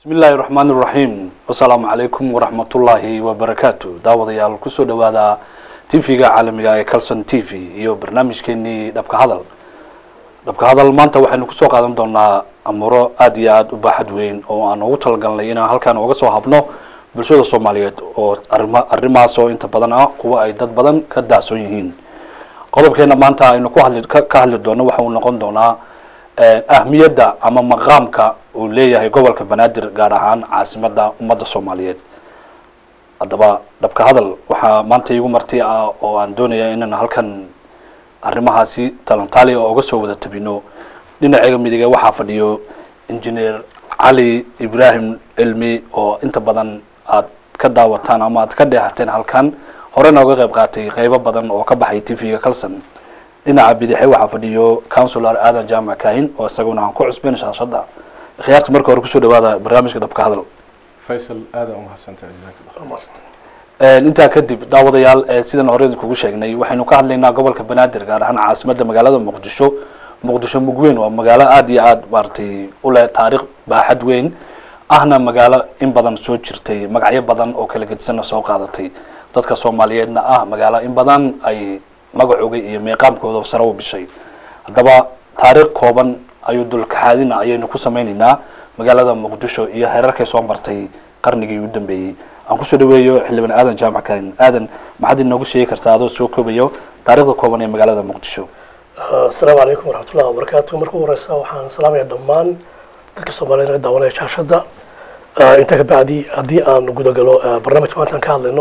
bismi illaahi raxmaan iraxiim wasalaamu calaykum waraxmatullaahi wabarakaatu daawadayaal kusoo dhawaada tv-ga caalamiga ee calson t v iyo barnaamijkeenii dhabka hadal dhabka hadal maanta waxaynu kusoo qaadan doonaa amuro aada iyo aada u baaxad weyn oo aan ugu talagalnay inaan halkaan uga soo habno bulshada soomaaliyeed oo arima arrimahaas oo inta badan ah kuwa ay dad badan ka daasoon yihiin qodobkeena maanta aynu ku hadli ka ka hadli doono waxa uu noqon doonaa ahmiyadda ama maqaamka uu leeyahay gobolka banaadir gaar ahaan caasimadda ummadda soomaaliyeed haddaba dhabka hadal waxaa maanta iigu marti ah oo aan doonaya inaan halkan arrimahaasi talantaali oo uga soo wada tabino dhinaceega midiga waxaa fadhiyo engineer cali ibraahim cilmi oo inta badan aad ka daawataan ama aad ka dheehateen halkan horena uga qayb qaatay qeybo badan oo ka baxay tv-ga calson dhinaca bidixe waxaa fadhiyo counsilor aadan jaamac kahin oo isaguna aan ku cusbayn shaashadda khiyaarta marka hore kusoo dhawaada barnaamijka dhabka hadal faysal aada umahadsantahay jazakallah intaa kadib daawadayaal sidan hore idinkugu sheegnay waxaynu ka hadlaynaa gobolka banaadir gaar ahaan caasimadda magaalada muqdisho muqdisho mugweyn waa magaalo aada iyo aada maaragtay uleh taariikh baaxad weyn ahna magaalo in badan soo jirtay magacyo badan oo kala gedisanna soo qaadatay dadka soomaaliyeedna ah magaalo in badan ay magacooga iyo meeqaamkooda sare u bishay haddaba taariikh kooban ayuu dulkaxaadina ayaynu ku sameyneynaa magaalada muqdisho iyo heerarkay soo martay qarnigii u dambeeyey aan kusoo dhaweeyo xildhibaan aadan jaamac kahin aadan maxaad inooga sheegi kartaa adoo soo koobayo taariikhda kooban ee magaalada muqdisho asalaamu calaykum waraxmatullahi wabarakaatu marka ugu horeysa waxaan salaamaya dhammaan dadka soomaaliyed naga daawanaya shaashadda intaa kabacdi haddii aan gudagalo barnaamijka maanta aan ka hadlayno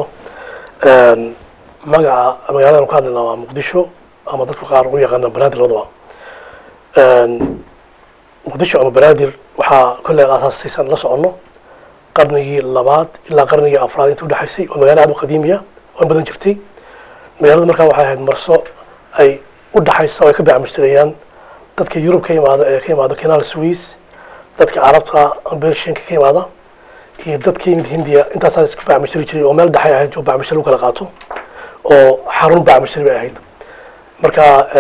magaca magaalada aan ka hadlayna waa muqdisho ama dadka qaar u yaqaana banaadir labadaba muqdisho ama banaadir waxaa kolley aasaasaysan la soconno qarnigii labaad ilaa qarnigii afraad inta udhexaysay oo magaalo aad u qadiimiya oo in badan jirtay magaalada markaa waxay ahayd marso ay u dhaxaysa oo ay ka baacmushtareeyaan dadka yurub ka yimaada ee ka yimaada canal swiss dadka carabta bershianka ka yimaada iyo dad ka yimid hindiya intaasaa isku baacmushtari jiray oo meel dhexay ahayd oo baacmushtari u kala qaato oo xarun baacmushtari bay ahayd marka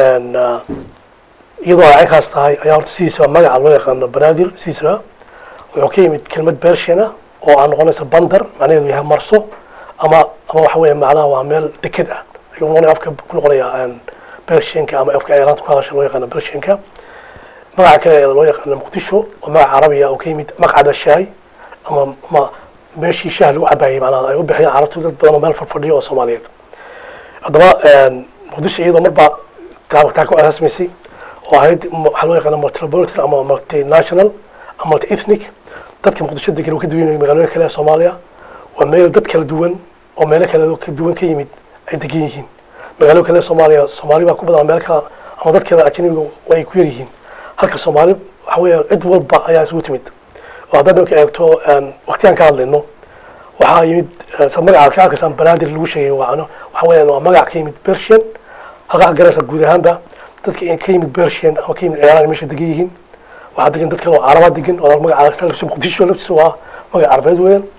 iyadoo ay caynkaas tahay ayaa horta sidiisaba magaca loo yaqaano banaadir sidiisaba wuxuu ka yimid kelmad bershian ah oo aan noqonaysa bandar macnaheedu yahay marso ama ama waxa weeye macnaha waa meel deked ah ayuu noqonaya afka ku noqonaya bershianka ama afka ayraanta ku hadasha loo yaqaano bershianka magaca kale ee loo yaqaano muqdisho oo magaca carabiya oo ka yimid maqcada shaay ama ma meeshii shaah lagu cabaayay macnaha ay u bixiyaan carabtu dad badan oo meel fadfadhiyo oo soomaaliyeed haddaba muqdisho iyadoo marba taa ku asaasmaysay oo ahayd waxaa loo yaqaana metropolitan ama multinational ama multi ethnic dadka muqdisho degan uu ka duwan yahay magaalooyin kale ee soomaaliya waa meel dad kala duwan oo meelo kale ka duwan ka yimid ay degan yihiin magaalo kale soomaaliya soomaali baa ku badan meel kale ama dadkeeda ajnabiga ay ku yar yihiin halka soomaali waxa weeya cid walba ayaa isugu timid oo haddaad marka eegto waqtigaan ka hadlayno waxaa yimid sa magaca ka arkaysaan banaadir lagu sheegay waano waxa weeyaan waa magac ka yimid bersian halkaa garaysa guud ahaanba dadka ka yimid bersian ama ka yimid iiraan meesha degan yihiin waxaa degan dad kale oo caraba degan oo magaca muqdisho laftiisa waa magac carabeed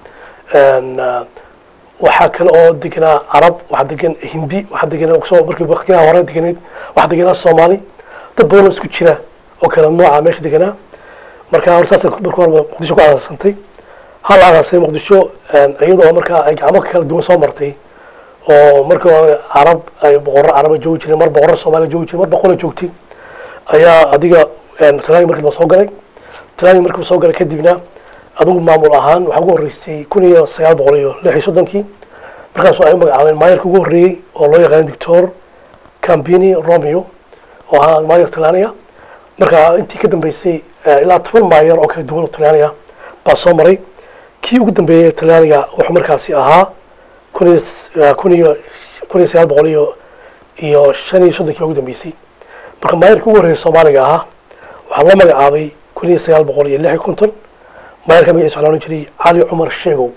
weeyaan waxaa kale oo deganaa carab waxaa degan hindi waxaa deganaa soo markii waqtigaa hore deganeed waxaa deganaa soomaali dad badan oo isku jira oo kala nooca meesha deganaa marka hor saas marka hore muqdisho ku asaasantay hal asaasay muqdisho iyadoo markaa ay gacmo kala duwan soo martay oo markii hore carab ay boqorro caraba joogi jireen mar boqorro soomaaliya joogi jireen mar boqola joogtay ayaa adiga talaagi markii la soo galay talaagi markii soo galay kadibna adigu maamul ahaan waxaa ugu horreysay kun iyo sagaal boqol iyo lix iyo soddonkii markaasoo ay u magacaabeen maayarka ugu horreeyey oo loo yaqaano doctor cambini romeo oo ahaa maayar talyaaniga marka intii ka dambeysay ilaa toban maayar oo kala duwan oo talyaaniga baa soo maray kii ugu dambeeyey talyaaniga wuxuu markaasi ahaa kun iyo kun iyo kun iyo sagaal boqol iyo iyo shan iyo soddonkii baa ugu dambeysay marka maayarka ugu horreeyay soomaaliga ahaa waxaa loo magacaabay kun iyo sagaal boqol iyo lix iyo konton maayarka magaciisa waxaa la odhan jiray cali cumar sheegow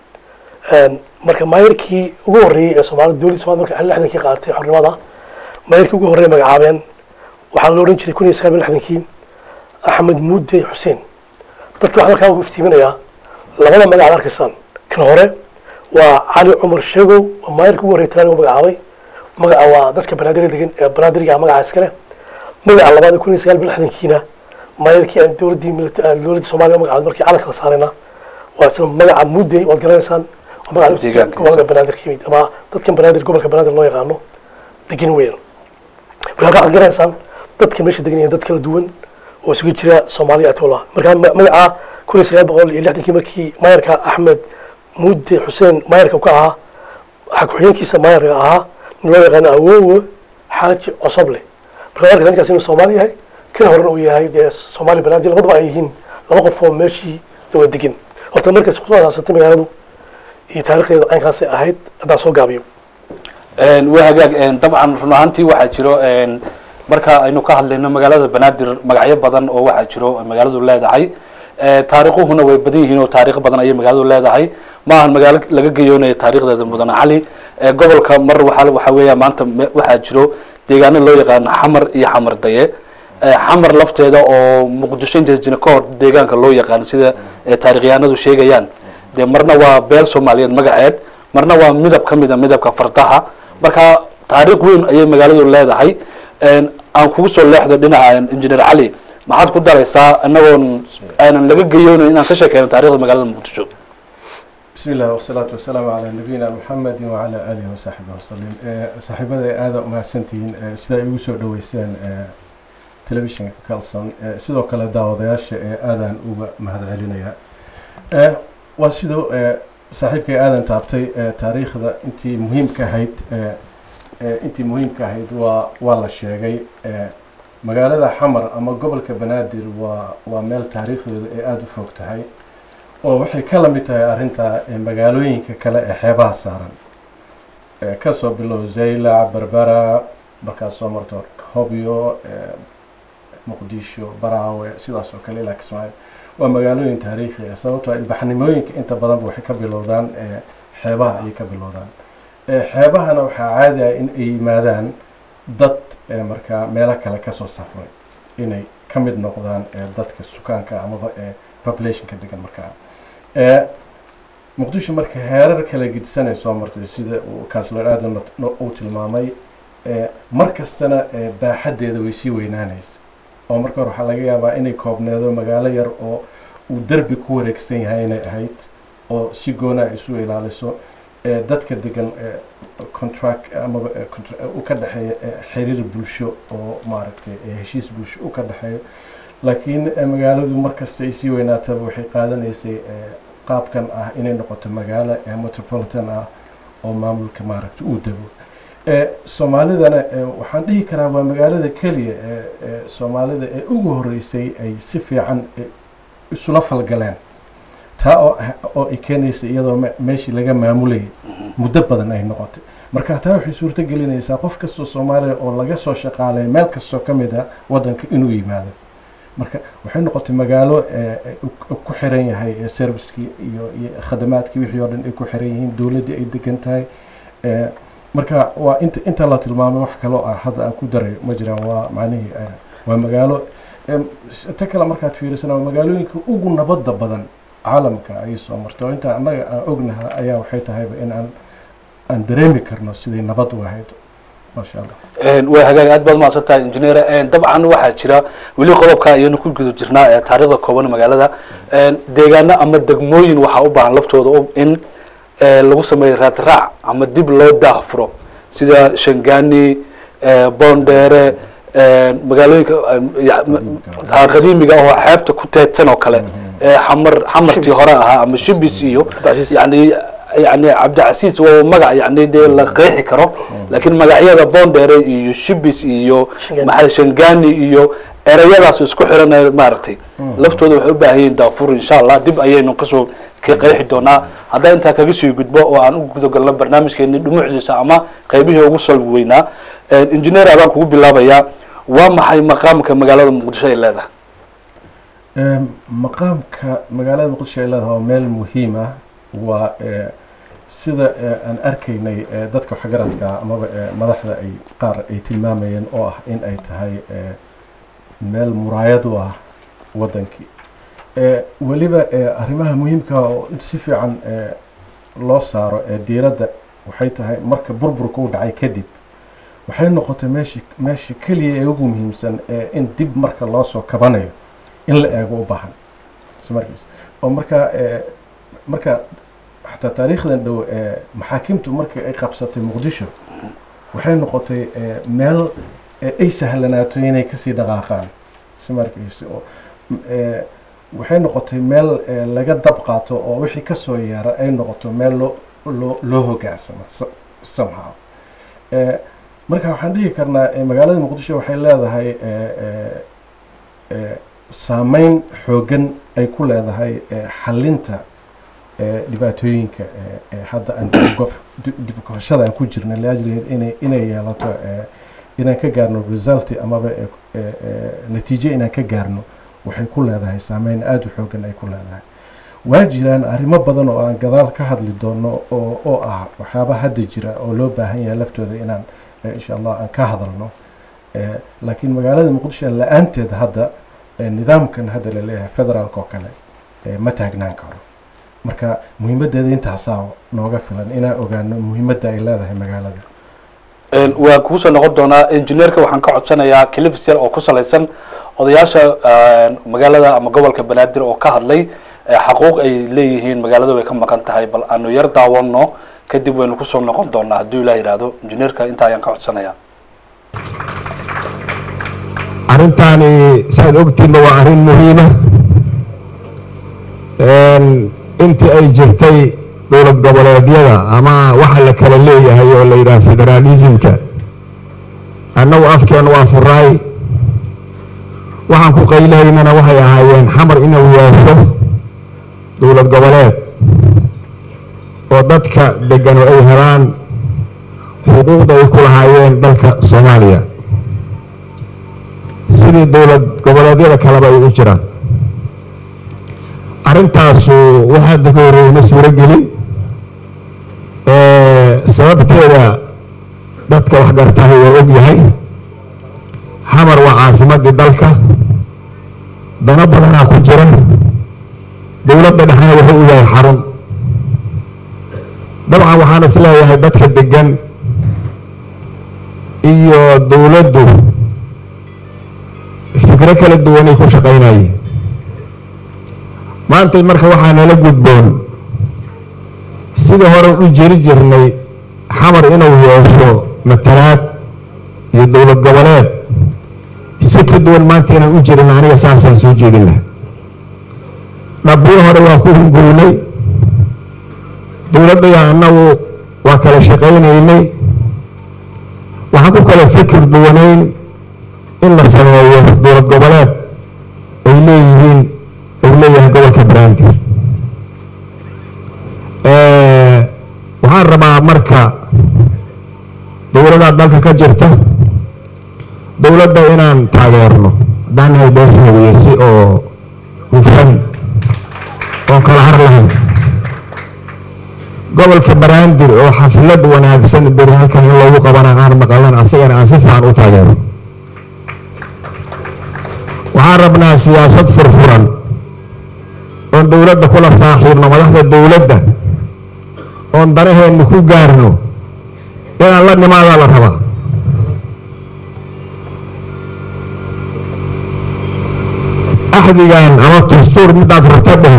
marka maayarkii ugu horreeyey ee soomaalida dowladda somalida marka lixdankii qaadatay xornimada maayarkii ugu horreeyay magacaabeen waxaa la odhan jiray kun iyo sagaal iyo lixdankii axmed muudde xuseen dadka waxaan halkaa ugu iftiiminayaa labada magac ad arkaysaan kan hore waa cali cumar sheegow waa maayarkii ugu horreeyay talaaniga magacaabay magaca waa dadka banaadir degan ee banaadiriga magaca iskale magaca labaad kun iyo sagaal iyo lixdankiina maayarkii aan dowladdii dowladda soomaaliya magacaaday markii calanka la saarayna waa isla magaca mudday waad garanaysaan waa magaca laftiisa Deegaankiisa. gobolka banaadir ka yimid ama dadkan banaadir gobolka banaadir loo yaqaano degan weyn marka halkaa waxaad garanaysaan dadka meesha degan yihiin dad kala duwan oo isugu jira soomaaliya atoola marka ma- magaca kun iyo sagaal boqol iyo lixdankii markii maayarka axmed mudde xuseen maayarka ka ahaa waxaa ku-xigeenkiisa maayarka ahaa nin loo yaqaano awowe xaaji cosoble marka maayarka ninkaas inuu soomaali yahay kan horena uu yahay dee soomaali banaadir labadaba ay yihiin laba qof oo meeshii dawa degan horta markaas kusoo asaasatay magaaladu iyo taarikhdeedu caynkaasay ahayd haddaan soo gaabiyo waa hagaag dabcan run ahaantii waxaa jiro marka aynu ka hadlayno magaalada banaadir magacyo badan oo waxaa jiro ay magaaladu leedahay taariikhuhuna way badan yihiin oo taariikh badan ayay magaaladu leedahay maahan magaalo laga geyoonayo taariikhdeeda mudane cali gobolka mar waxa waxa weeya maanta me- waxaa jiro deegaano loo yaqaano xamar iyo xamar daye xamar lafteeda oo muqdisho intaas jina ka hor deegaanka loo yaqaano sida eh, taarikhyahanadu sheegayaan dee marna waa beel soomaaliyeed magaceed marna waa midab ka mid a midabka fardaha marka taariikh weyn ayay magaaladu leedahay aan kugu soo leexdo dhinaca engineer cali maxaad ku daraysaa inagoon aanan laga geyoonayn inaan ka sheekeyno taarikhda magaalada muqdisho بسم الله والصلاة والسلام على نبينا محمد وعلى آله وصحبه وسلم صاحبada aada umahadsantihiin sida ay ugu soo dhaweyseen telefishinka calson sidoo kale daawadayaasha ee aadaan uga mahadcelinaya waa sidoo saaxiibkay aadan taabtay taariikhda intii muhiimka ahayd intii muhiimka ahayd waa waa la sheegay magaalada xamar ama gobolka banaadir waa waa meel taariikhdeedu ay aada u fog tahay oo waxay ka la mid tahay arrintaa ee magaalooyinka kale ee xeebaha saaran ee kasoo bilow zaylac berbera markaad soo marto hobyo ee muqdisho baraawe sidaas oo kale ilaa kismaayo waa magaalooyin taariikhi ah sababtoo ah ilbaxnimooyinka inta badanba waxay ka bilowdaan ee xeebaha ayay ka bilowdaan ee xeebahana waxaa caadi ah in ay yimaadaan dad ee markaa meelo kale kasoo safray inay ka mid noqdaan ee dadka sukaanka amaba ee populationka degan markaa ee muqdisho marka heerar kala gedisanay soo martay sida uu kansler aadan uu tilmaamay ee mar kastana ee baaxaddeeda way sii weynaanaysa oo marka hore waxaa laga yaabaa inay koobneedo magaalo yar oo uu derbi ku wareegsan yahay inay ahayd oo si goona ay isu ilaaliso ee dadka degan ee contract amaba ee contra- u ka dhexeeya ee xiriir bulsho oo maaragtay ee heshiis bulsho u ka dhexeeyo laakiin eh, magaaladu markasta ay sii weynaataba waxay qaadanaysay eh, qaabkan ah inay noqoto magaalo ee metropolitan ah oo maamulka maaragta uu dego Eh, soomaalidana eh, waxaan dhihi karaa waa magaalada keliya ee ee soomaalida ee ugu horeysay ay si fiican eh, isula falgaleen taa oo ah- oo ay keenaysa iyadoo me- meeshii laga maamulayay muddo badan ay noqotay marka taa waxay suurto gelinaysaa qof kastoo soomaaliya oo laga soo shaqaaleeya meel kastoo ka mid ah waddanka inuu yimaado marka waxay noqotay magaalo ee u- ku xiran yahay ee servicekii iyo iyo khadamaadkii wixii oo dhan ay ku xiran yihiin dowladdii ay degan tahay ee marka waa inta inta la tilmaamay wax kaloo ah hadda aan ku darayo ma jiraan waa macnihii eh, waa magaalo em, s- ta kale markaad fiirisana waa magaalooyinka ugu nabadda badan caalamka ayay soo martay oo inta annaga aan ognaha ayaa waxay tahayba in aan aan dareemi karno siday nabad u ahayd maasha allah waa hagaag aad baad mahadsan tahay engineer dabcan waxaa jira weli qodobka ayaynu ku guda jirnaa ee taariikhda kooban magaalada deegaano ama degmooyin waxaa u baahan laftooda u- in eh, lagu sameeyo raadraac ama dib loo daahfuro sida shangani eh, boondheere eh, magaalooyinka eh, ya- ah, qadiimiga oo xeebta ku teedsan oo kale ee xamar xamartii hore ahaa ama shibis iyo Cabdicasiis. yani yani cabdicasiis waa magac yani dee la qeexi karo laakiin magacyada boondheere iyo shibis iyo Shangani. maxaa shangani iyo ereyadaas isku xiran ee maaragtay laftooda waxay u baahan yihiin daafur insha allah dib ayaynu kasoo ka qeexi doonaa haddaa intaa kaga sii gudbo oo aan u gudagalno barnaamijkeeni dhumucdiisa ama qeybihii ugu salbi weynaa engineer abaan kugu bilaabayaa waa maxay maqaamka magaalada muqdisho ay leedahay Em, maqaamka magaalada muqdisho ay leedahay waa meel muhiim ah waa eh, sida eh, aan arkaynay eh, dadka waxgaradka ah amaba eh, madaxda ay qaar ay tilmaamayeen oo ah in ay tahay eh, meel muraayad u ah waddankii Eh, weliba eh, arrimaha muhiimka ah oo in si fiican eh, loo saaro ee diiradda waxay tahay marka burburka u dhacay kadib waxay noqotay meesha meesha keliya ee ugu muhiimsan ee in dib marka loo soo kabanayo in la eego u baahan so markiis oo markaa eh, marka xataa taariikhdan dhow ee maxaakiimtu markii ay qabsatay muqdisho waxay noqotay ee, meel ee, ay sahlanaato inay kasii dhaqaaqaan si markiisi oo m- ee, waxay noqotay meel ee, laga dab qaato oo wixii kasoo yeera ay noqoto meel loo loo loo hogaansamo so- somehow ee, marka waxaan dhihi karnaa ee, magaalada muqdisho waxay leedahay ee, ee, ee, saameyn xoogan ay ku leedahay ee, xalinta ee, dhibaatooyinka ee, ee hadda aan dibgof- dib- dibgofashada aan ku jirna liajligeed inay inay yeelato ee, inaan ka gaarno result amaba ee, ee, ee, natiijo inaan ka gaarno waxay ku leedahay saameyn aada u xoogan ay ku leedahay waa jiraan arrimo badan oo aan gadaal ka hadli doono oo oo ah waxyaaba hadda jira oo loo baahan yahay laftooda inaan eh, insha allah aan ka hadalno Eh, laakiin magaalada muqdisho la-aanteed hadda eh, nidaamkan hadda la leeyahay federaalka oo kale eh, ma taagnaan karo marka muhiimaddeeda intaasaa nooga filan inaan ogaano muhiimadda ay leedahay magaalada Een, waan kuusoo noqon doonaa injineerka waxaan ka codsanayaa clips yar oo ku salaysan odayaasha een, magaalada ama gobolka banaadir oo ka hadlay ee xaquuq ay leeyihiin magaalada way ka maqan tahay bal aanu yar daawano kadib waynu kusoo noqon doonaa hadduu ilaah yidhaahdo injineerka intaa ayaan ka codsanayaa arrintaani saad ogtiinba waa arrin muhiima intii ay jirtay dowlad goboleedyada ama waxa la kala leeyahay oo la yidhaha federaalismka annagu afkeen waa furaay waxaan ku qaylaynana waxay ahaayeen xamar inuu yeesho dowlad goboleed oo dadka degan oo ay helaan xuquuqda ay ku lahaayeen dalka soomaaliya sidii dowlad goboleedyada kaleba ay u jiraan arrintaasu wax hadda ka horreeyay ma suuro gelin sababteeda dadka waxgartahay waa og yahay xamar waa caasimadii dalka dano badanaa ku jira dowladda dhexena wuxuu u yahay xarun dabcan waxaan is leeyahay dadka degan iyo dowladdu fikro kala duwanay ku shaqaynayeen maanta marka waxaa nala gudboon sidii hore u jeri jirnay xamar inuu yeesho matalaad iyo dowlad goboleed si ka duwan maanta inaan u jirin aniga saasaan soo jeedin laha dhabiyo hore waa ku hungurinay dowladdayaa annagu waa kala shaqaynaynay waxaan ku kala fikir duwanayn in la sameeyo dowlad goboleed ay leeyihiin ay leeyahay gobolka brandir waxaan rabaa marka dowladdaa dalka ka jirta dowladda inaan taageerno haddaan nahay beesha hawiye si oo hufan oon kala har lahayn gobolka brandir oo xaflad wanaagsan beri halkan in loogu qabana aan maqalan asagana aan si fiican u taageero waxaan rabnaa siyaasad furfuran oon dowladda kula saaxiibno madaxda dowladda oon danaheenna ku gaarno inaan la nimaadaa la rabaa axdigan ama dastuur midaad rabta dhahi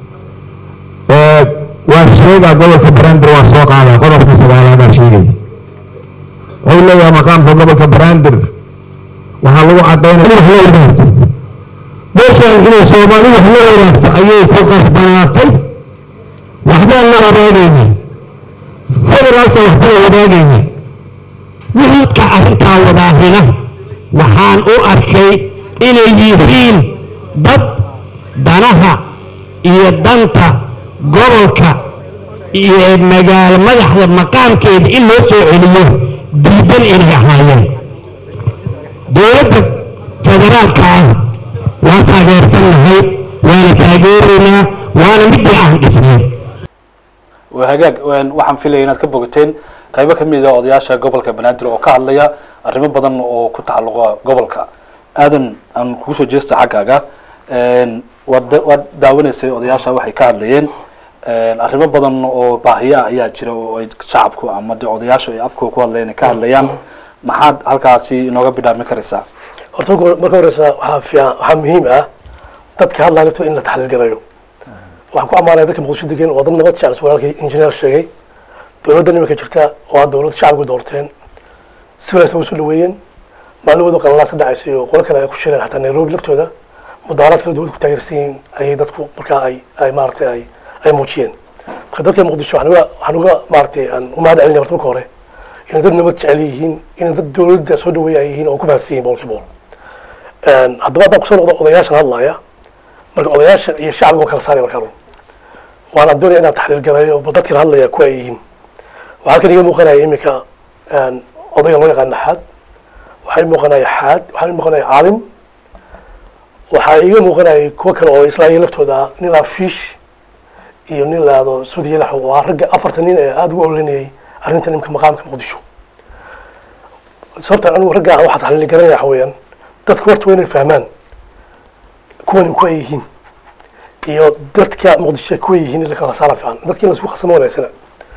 waa sheegaa gobolka brandir waa soo qaadaa qodobka sagaalaadaa sheegaya wuxuu leeyahay maqaamka gobolka brandir waxaa lagu cadaynaya meeshaan inay soomaali wax la wadaagto ayay ku qasbanaatay waxbaan la wadaagayna federaalka waxba la wadaagayna wixii ka arrintaa wadaahina waxaan u arkay inay yihiin dad danaha iyo danta gobolka iyo magaalo madaxda maqaamkeeda in loo soo celiyo diidan inay ahaayeen dowladda federaalka ah waa taageersannahay waana taageeraynaa waana midii aan dhisnay waa hagaag een, waxaan filaya inaad ka bogateen qaybo ka mid a odayaasha gobolka banaadir oo ka hadlaya arrimo badan oo ku tacaluqa gobolka aadan aan kugu soo jeesta xaggaaga een, waad da- waad daawanaysay odayaasha waxay ka hadlayeen een, arrimo badan oo baahiyo ah ayaa jira oo ay shacabku ama de odayaashu ay afkooda ku hadlayeen ay ka hadlayaan maxaad halkaasi inooga bidhaami karaysaa horta marka marka horeysa waxaa fiican waxaa muhiim ah dadka hadlaya lafto in la taxliil garayo waxaan ku ammaanaya dadka muqdisho degan waa dad nabad jecel sida walaalkii injineer sheegay dowladdan iminka jirta waa dowlad shacbigu doorteen si wanaagsan usoo dhaweeyeen maalmahooda qalalaasa dhacaysay oo qolo kale ay ku shireen xataa nairobi laftooda mudaaraad kale dowladda ku taageersan yihiin ayay dadku markaa ay ay maaragtay ay ay muujiyeen marka dadka muqdisho waxaan uga waxaan uga maaragtay aan u mahad celinaya horta marka hore inay dad nabad jecel yihiin inay dad dowladda soo dhaweeya ay yihiin oo ku mahadsan yihiin boqolkiiba boqol haddaba haddaan kusoo noqdo odayaashan hadlaya marka odayaasha iyo shacbiga oo kala saaraya markaa run waana doonaya inaan taxliil garayo ba dadkan hadlaya kuwa ay yihiin waxaa halkan iga muuqanaya iminka odayga loo yaqaan xaad waxaa ii muuqanaya xaad waxaa ii muuqanaya caalim waxaa iga muuqanaya kuwo kale oo islaaya laftooda ah nin laa fiish iyo nin laado suudiya laxo waa ragga afartan nin ee aada ugu ololinayay arrintan imka maqaamka muqdisho sababtan anigu ragga waxaa taxliil garanaya waxa weeyaan dadku horta waa inay fahmaan kuwan ku ay yihiin iyo dadka muqdisho kuwa yihiin in la kala saara fiican dadka in laisku khasamo wanaagsana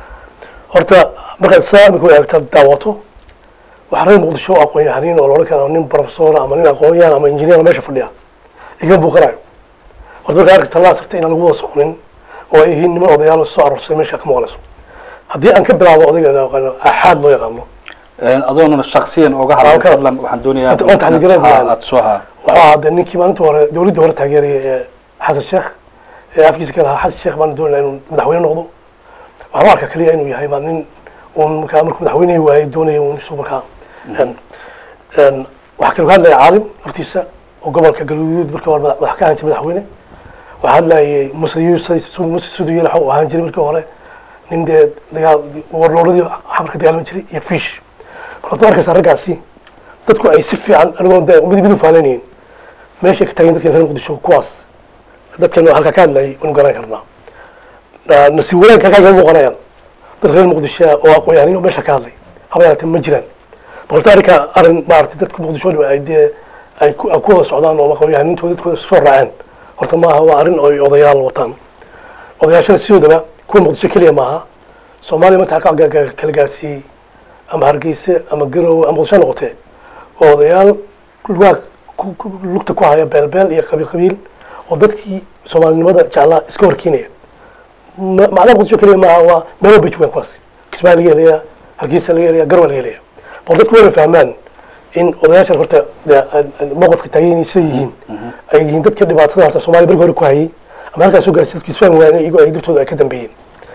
horta markaad saa imika wanaagta daawato waxaa reer muqdisho oo aqoon yahaniin oo loodhan kara nin professor ama nin aqoonyahan ama engineer meesha fadhiya igama buuqanayo horta markaa arkasta la asirta inaan lagu wada soconin oo ay yihiin niman odayaal soo aroorsaday meesha ka maqlayso haddii aan ka bilaabo odayga la yaqaano axaad loo yaqaano adoona shaksiyan oga hadlay Halka- fadlan waxaan doonayaa Inta- inta xaddigareed Ha, yani. aad soo haa wuxuu ahaa de ninkii maalintii hore dowladdii hore taageerayay ee xasan sheekh ee afkiisa ka lahaa xasan sheekh baan doonaya inuu madaxweyne noqdo waxaan u arkaa keliya inuu yahay baa nin uun markaa markuu madaxweynihii waayey doonaya uun isuu markaa een- een, waxaa kaloo ka hadlaya caalim laftiisa oo gobolka galguduud markii hore madax madax ka ahaan jiray madaxweyne waxaa hadlayay muse yuusuf muse suduyelax oo ahaan jiray markii hore nin dee dagaal warlooladii xamarka dagaalami jiray iyo fiish marka waxaad arkaysaa raggaasi dadku ay si fiican anigoo de mid mid u faalanayeen meeshay ka tageen dadkan reer muqdisho kuwaas dadkan halkaa ka hadlayay waynu garan karnaa Na- nasiib wanaagka halkaa igama muuqanayaan dad reer muqdisho ah oo aqoon-yahanin oo meesha ka hadlay haba yaraatee ma jiraan boqolta arrinka arrin maaragtay dadka muqdisho oo dhan ay dee ay ku ay ku wada socdaan oo aqoon-yahanintooda dadkooda soo raaceen horta maaha waa arrin ay odayaal wataan odayaashana sidoodaba kuwa muqdisho keliya maaha soomaaliya maanta halka ga- ga- kala gaarsiiyey ama hargeysa ama garowe ama muqdisho ha noqotee oo odayaal lugaa ku- ku- lugta ku haya beelbeel iyo qabiil qabiil oo dadkii soomaalinimada jeclaa iska horkeenaya Ma- macnaha muqdisho keliya maaha waa meelo bay joogaan kuwaasi kismaayo laga helaya hargeysa laga helaya garwa laga helaya bal dadku wayna fahmaan in odayaashan horta dee, aan- mowqifka taageeni sida yihiin ay yihiin dadka dhibaatada horta soomaaliya bergi hore ku hayay ama halkaas soo gaarsiy dadku isfahmi waayeen iyagoo ay diftooda ay ka dambeeyeen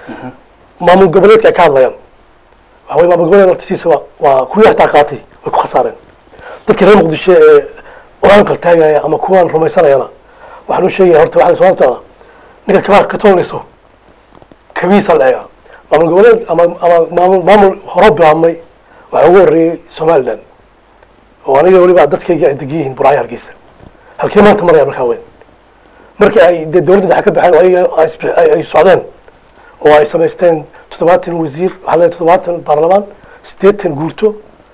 maamul goboleedka ay ka hadlayaan waxa weye maamul goboleed horta siisa waa- waa kuwii hataa qaatay way ku khasaareen dadka reer muqdisho ee oraanqal taagaya ama kuwaan rumaysanayana waxaan u sheegaya horta waxaa sababta ninka kabaha ka toonayso kabiisa la eega maamul goboleed ama ama maamul maamul hore bilaabmay waxaa ugu horreeyey somaliland oo aniga weliba dadkayga ay degan yihiin buraayo hargeysa halkee maanta maraya markaa weyn markii ay dee dowladda dhexe ka baxeen oo ayaga ay isbe- ay ay socdeen oo ay samaysteen toddobaatan wasiir waxaa leedahay toddobaatan baarlamaan siddeetan guurto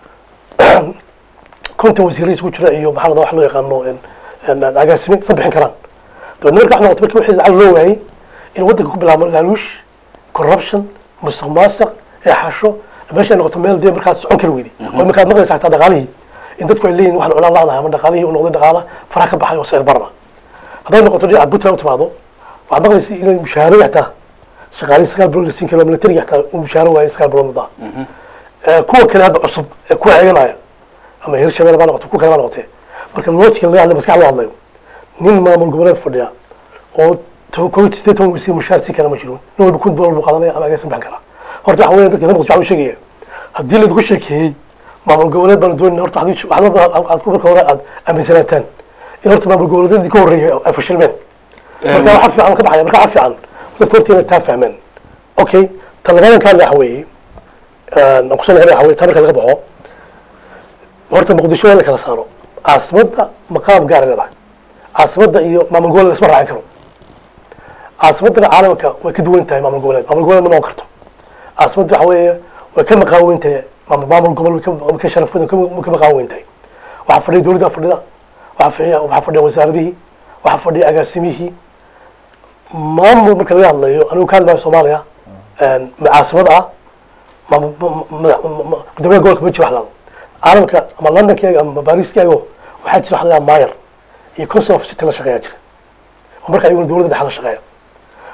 konton wasiirra isugu jira iyo maxaa la wax loo yaqaano een- een agaasime sa bixin karaan dabeedna marka wax noqotay markii wixii lacag loo waayey in waddanka ku bilaabo laaluush corruption musuq maasuq eexasho meesha ay noqoto meel dee markaas socon kari weyday oo markaad maqlaysa xataa dhaqaalihii in dadku ay leeyihin waxaan cunaan laadahay ama dhaqaalihii u noqday dhaqaala faraha ka baxay oo sicir barna hadday noqoto dhinaca puntland u timaado waxaad maqlaysa inay mushaaharo xataa shaqaalihi sagaal bilood la siin karo militariga xataa uu mushaaharo waayay sagaal bilood muddaa kuwa kale hadda cusub ee kuwa eeganaya ama hirshabelle baa noqoto kuwa kale baa noqotee marka logical laga hadlay maskax loo hadlayo nin maamul goboleed fadhiya oo to- kow iyo siddeetan wasiir mushaar siin kara ma jiro nin walba kun dolar buu qaadanaya ama agaasin bixin kara horta waxa weya dadka reer muqdisho waxaan u sheegaya haddii laydinku sheekeeyey maamul goboleed baanu doonayna horta waxaad u- waxaad marka- aad ku marka hore aad aaminsanaataan in horta maamul goboleedyadii ka horreeyay ay fashilmeen marka waxa fiican ka dhacaya marka waxa fiican dadka horta inay taa fahmeen okay talabadan ka hadlaya waxa weeye aan kusoo noqonaya waxa weeye taa marka laga baxo horta muqdisho waa in la kala saaro caasimadda maqaam gaar ay leedahay caasimadda iyo maamul goboleed la isma raacin karo caasimaddana caalamka way ka duwan tahay maamul goboleed maamul goboleed ma noqon karto caasimadda waxa weeye way ka maqaan weyn tahay maamul maamul gobol way ka- way ka sharaf weyn way ka maqaan weyn tahay waxaa fadhiya dowladda fadhida waxaa fadhiya waxaa fadhiya wasaaradihii waxaa fadhiya agaasimihii maamul marka laga hadlayo anigu ka hadlayo soomaaliya een, caasimad ah maamul- ma- ma- ma- ma- guddoomiyaha gobolka ma jiro wax laado caalamka ama londonkeega ama bariiskaago waxaa jira wax lagaa maayar iyo council of city la shaqeeyaa jira oo marka ayaguna dowladda dhexe la shaqeeya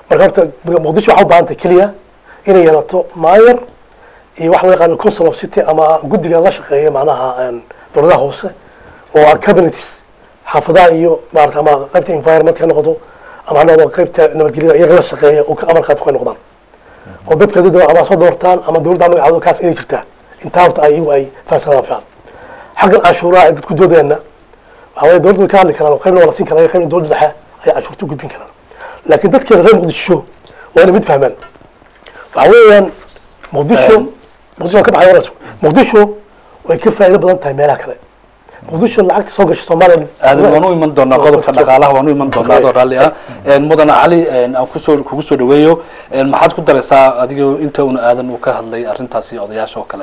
marka horta muqdisho waxaa u baahan tahay keliya inay yeelato maayar iyo waxa loo yaqaano council of city ama guddiga la shaqeeya macnaha een, dowladaha hoose oo ah cabinets xaafadaha iyo maarata ama qaybta environmentka ha noqoto ama ha noqdo qaybta nabadgelyada iyaga la shaqeeya oo ka amar qaata ku ay noqdaan oo dadka dad ama soo doortaan ama dowladda magacooda kaas inay jirtaa intaa horta ay iyagu ay fahansanaan fiican xaggan canshuuraha ay dadku doodeenna waxaa weeye dowladda way ka hadli karaan oo qaybna waa la siin karaa qaybna dowladda dhexe ayay canshuurta u gudbin karaan laakiin dadkeena reer muqdisho waa inay mid fahmaan waxa weeyaan muqdisho muqdisho waan ka baxay warayso muqdisho way ka faa'iido badan tahay meelaha kale muqdisho lacagta soo gasha soomaaliya aadan waan u iman doonaa qodobka dhaqaalaha waan u iman doonaa adoo raalli ah Een, mudane cali een, aan kusoo kugu soo dhaweeyo een, maxaad ku daraysaa adiga inta una aadan uu ka hadlay arrintaasi odayaasha oo kale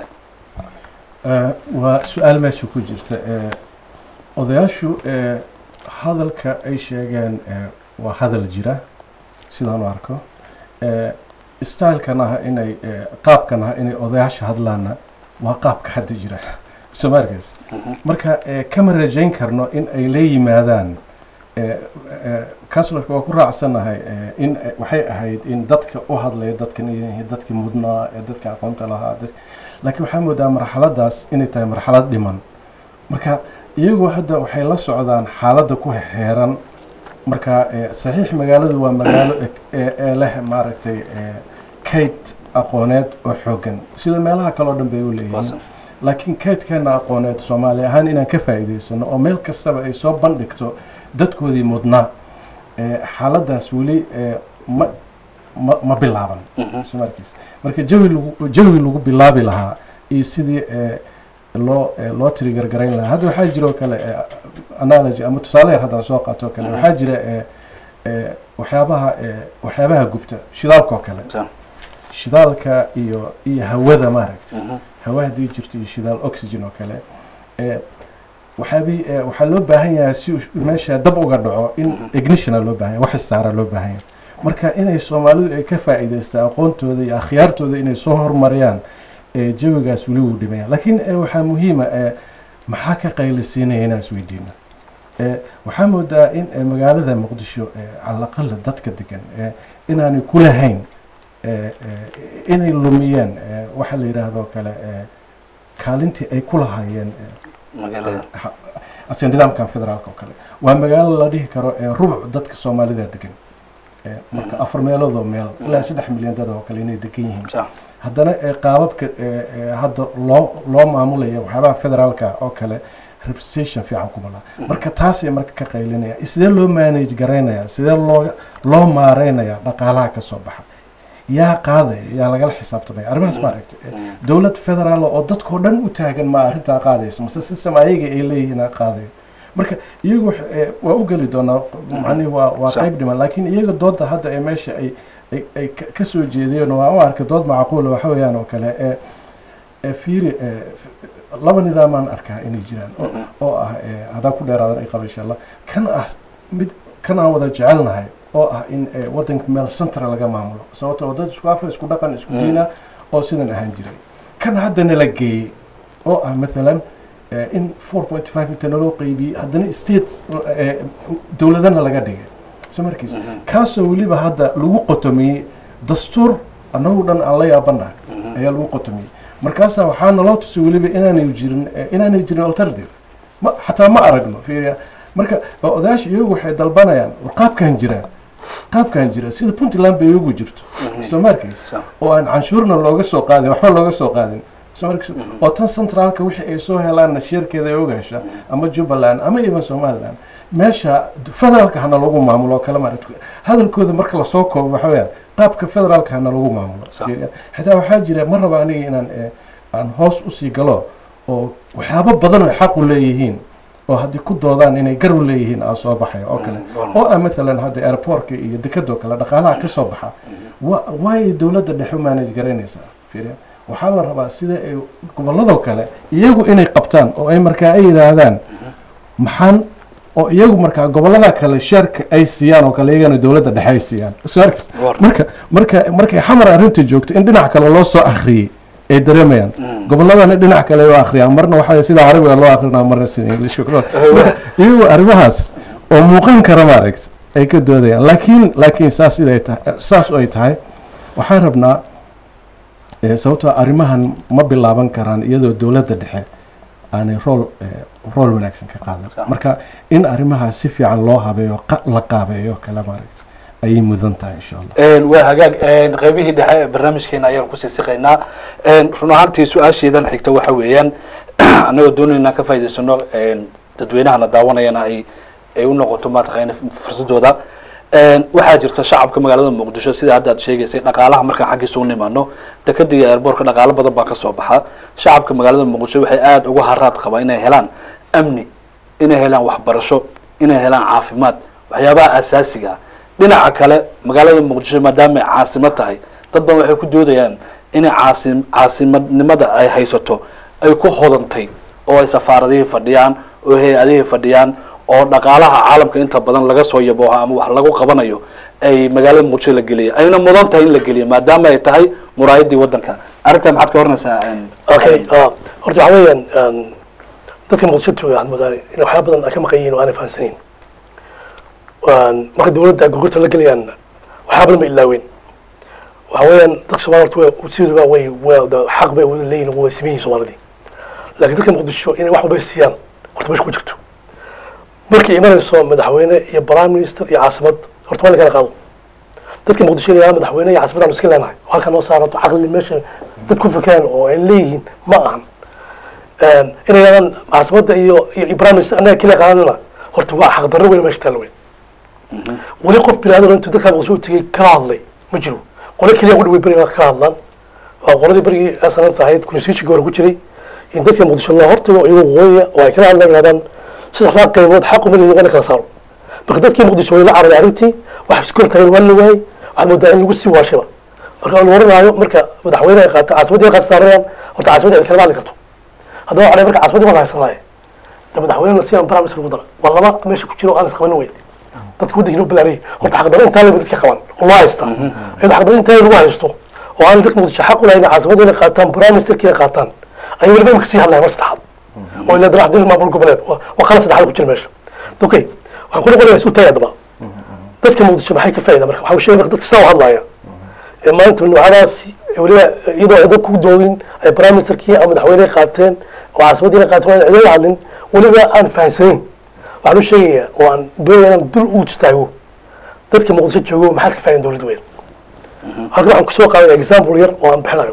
Eh, waa su-aal meesha ku jirta eh, odayaashu eh, hadalka ay sheegeen eh, waa hadal jira sidaan u arko eh, stylekana ah inay eh, qaabkan ah inay odayaasha hadlaana waa qaabka hadda jira soomaalkaas marka eh, kama rajayn karno in ay la yimaadaan eh, eh, councilorka waa ku raacsanahay eh, in eh, waxay ahayd in dadka u hadlaya dadkan inay yihiin dadkii mudnaa ee dadka aqoonta lahaa dadka laakiin waxaa moodaa marxaladaas inay tahay marxalad dhiman marka iyagu hadda waxay la socdaan xaaladda ku xeeran marka eh, saxiix magaaladu waa magaalo e- ee ee leh maaragtay eh, kayd aqooneed oo xoogan sida meelaha kale oo dhan bay u leeyihiin Waasan. laakiin kaydkeena aqooneed soomaali ahaan inaan ka faa'iidaysano oo meel kastaba ay soo bandhigto dadkoodii mudnaa eh, xaaladaas weli eh, ma ma ma bilaaban soomaalkiis marka jawi lagu jawi lagu bilaabi lahaa iyo sidii eh, loo eh, loo tirigargarayn lahaa hadda waxaa jira oo kale eh, analogy ama tusaale yar haddaan soo qaato oo kale waxaa jira eh, eh, waxyaabaha eh, waxyaabaha gubta shidaalka oo kale Sa- shidaalka iyo iyo hawada maaragta Mhm. hawa haddii jirto iyo shidaal oxygen oo kale ee waxaabi ee, waxaa loo baahan yahay si uu meesha dab uga dhaco in ignitiona loo baahan yahay wax isaara loo baahan yahay marka inay soomaalidu ay ka faa'iidaystaan aqoontooda iyo akhyaartooda inay soo horumariyaan ee jawigaas weli wuu dhimaya laakiin ee, waxaa muhiima ee maxaa ka qaylisiinaya inaan isweydiino ee waxaa moodaa in ee, magaalada muqdisho ee calaqala dadka degan ee inaanay ku lahayn ee, ee, inay lumiyeen ee, waxa la yidhaahdo kale ee, kaalintii ay ku lahaayeen ee, magaalada ha- ase nidaamkan federaalka oo kale waa magaalo la dhihi karo ee rubuc dadka soomaalida degan ee, marka afar meeloodoo meel ilaa saddex milyan dad oo kale inay degan yihiin Sa- haddana ee, qaababka ee, ee, hadda loo loo maamulaya waxyaabaha federaalka oo kale representation fiican kuma laha marka taasay marka ka qaylinaya sidee loo manage garaynaya sidee loo loo maareynaya dhaqaalaha ka soo baxa yaa qaadaya yaa lagala xisaabtamaya arrimahaas ma aragta dowlad federaal oo dadkao dhan u taagan ma arrintaa qaadaysa mase system ayaga ay leeyihiin aa qaadayo marka iyagu wax- ee, waa u geli doonaa macnihi waa waa Sa- qayb dhiman laakiin iyaga dooda hadda ee meesha ay ay ay ka- ka soo jeediyeen waa u arka dood macquula waxa weeyaan oo kale ee ee fiiri ee f- laba nidaamaan arkaa inay jiraan oo- oo ah ee haddaan ku dheeraadan ay qaba insha allah kan ah mid kan aan wada jecelnahay oo ah in ee, waddanka meel central laga maamulo sababtoo dad isku afa isku dhaqan isku diina oo sidan ahaan jiray kan haddana la geeyey oo ah maalan ee, in 4.5 inta naloo qeybiyey haddana state ee, dowladana laga dhigay soo markiis kaasoo weliba hadda lagu qotomiyey dastuur annagu dhan aan la yaabanahay ayaa lagu qotomiyey markaasaa waxaa naloo tusay weliba inaanay jirin eh, inaanay jirin alternative ma xataa ma aragno fiiriya marka oo odayaasha iyagu waxay dalbanayaan war qaabkan jira qaabkan jira sida puntland bay iyagu jirto soo markiis Sa- oo aan canshuurna looga soo qaadin waxba looga soo qaadin soo markiis oo tan centraalka wixii ay soo helaanna sheerkeeda ay oga hesha ama jubbaland ama even somaliland meesha federaalka hana lagu maamulo oo kale maaragta hadalkooda marka lasoo koobo waxa weeyaan qaabka federaalka hana lagu maamulo Sax. xitaa waxaa jira ma raba aniga inaan eh, aan hoos usii galo oo waxyaabo badan oo xaq u leeyihiin oo haddii ku doodaan inay gar u leeyihiin aa soo baxaya oo kale Mm, oo ah maalan hadda airportka iyo dekadoo kale dhaqaalaha ka soo baxa wa waay dowladda dhexe u manage garaynaysaa fiiriya waxaa la rabaa sida ay gobolladoo kale iyagu inay qabtaan oo ay markaa ay yidhaahdaan maxaan oo iyagu markaa gobollada kale sharka ay siiyaan oo kale iyagana dowladda dhexe ay siiyaan soo arkaysa War. marka marka markay xamar arrinta joogto in dhinac kale loo soo akhriyey ay dareemayaan Mm. gobolladana dhinac kale ay u akhriyaan marna waxaa sida carabiga loo akrinaa marna sida englishka marka iyagu arrimahaas oo muuqan kara maaragta ay ka doodayaan laakiin laakiin saas siday tahay saas oo ay tahay waxaan rabnaa eh, sababtoo arrimahan ma bilaaban karaan iyadoo dowladda dhexe aanay rool eh, rool wanaagsan ka qaadan Sax. marka in arrimahaas si fiican loo habeeyo qa- la qaabeeyo kala maaragta ayay mudan tahay insha allah waa hagaag qaybihii dhexe ee barnaamijkeena ayaan kusii siqaynaa run ahaantii su-aasheedan xigta waxa weeyaan annagoo doonayna ka faa'idaysano dadweynahana daawanayana ay ay u noqoto mataqaana fursadooda waxaa jirta shacabka magaalada muqdisho sida hadda aad sheegaysay dhaqaalaha markaan xaggiisa u nimaano dekada iyo airboortka dhaqaalo badan baa kasoo baxa shacabka magaalada muqdisho waxay aada uga haraad qabaan inay helaan amni inay helaan waxbarasho inay helaan caafimaad waxyaabaha asaasiga ah dhinaca kale magaalada muqdisho maadaama ay caasimad tahay dad badan waxay ku doodayaan inay caasim caasimadnimada ay haysato ay ku hodantay oo ay safaaradihii fadhiyaan oo hay-adihii fadhiyaan oo dhaqaalaha caalamka inta badan laga soo yabooho ama wax lagu qabanayo ay magaalada muqdisho la geliya ayna mudan tahay in la geliyo maadaama ay tahay muraayadii wadanka arrintaa maxaad ka hornaysaa okay ah, horta waxa weeyaan een, dadka muqdisho jooga waxaad moodaan in waxyaaba badan ay ka maqan yihiin oo aanay fahansanayn Een, marka dowladda gurgurta la gelayaan waxyaaba badan bay ilaaween waxa weeyaan dadka soomaalida horta way sidooda way way da- xaq bay wada leeyihin way siman yihiin soomaalidii laakiin dadka muqdisho inay wax walba siiyaan horta meesha ku jirto markay imanayso madaxweyne iyo prime minister iyo caasimad horta waa in la kala qaado dadka muqdisho inay yidhahdaan madaxweyne iyo caasimad aan iska leenahay oo halkan noo saaro horta caqli meesha dad ku fikiraan oo ay leeyihiin ma ahan Een, inay yidhahdaan caasimada iyo iyo iyo prime minister annaga keliya qaadanana horta waa xaqdarro weyn meesha taalla weyn weli qof biniaadan intuu dadka muqdisho u tegay kala hadlay ma jiro qole keliya ugu dhawey beriga kala hadlaan waa qoladii berigii asananta ahayd kunisiijiga hore ku jiray in dadka muqdisho loo hortago iyagoo waqooyiya oo ay kala hadlaan yidhahdaan saddexdaa qaybood xaq uma leeyihin waa in la kala saaro marka dadkii muqdisho way la cararay arrintii wax isku hortageen waa la waayey waxaad moodaa in lagu sii waashaba marka la waranaayo marka madaxweyne ay qaata caasimaddii ay qaata saarayaan horta caasimaddii ay kala hadli karto haddaba waxaa marka caasimaddii waa haysanaaye de madaxweynena si aan prime minister ugu dara waa laba meesha ku jiro oo aan isqabanin wey dadka waddanka inuu balaariyay horta xaqdaro intaa leba dadka qaban oo loo haysta iyadoo xaqdaro intaa lagu haysto oo aan dadka muqdisho xaq u lahayn caasimadda inay qaataan prime ministerka inay qaataan ay weliba imika sii hadlayan mar saddexaad oo ilaa daraxdil maamul goboleed waa waa qalad saddexaad ku jira meesha okay waxaan ku noqonayaa isu taagay haddaba dadka muqdisho maxay ka faa'iida marka waxaa sheegay marka dadka saa u hadlaaya ee maanta noocyadaas weliba iyadoo ay dad ku doodin ay prime ministerkii ama madaxweyne qaateen oo caasimaddii inay qaateen waa cidina hadlin weliba aan fahansanayn waxaan u sheegayaa oo aan doonaya inaan dul ugu istaago dadka muqdisho joogo maxaad ka faa'idan dowladda weyn halkan waxaan kusoo qaaday example yar oo aan bixinayo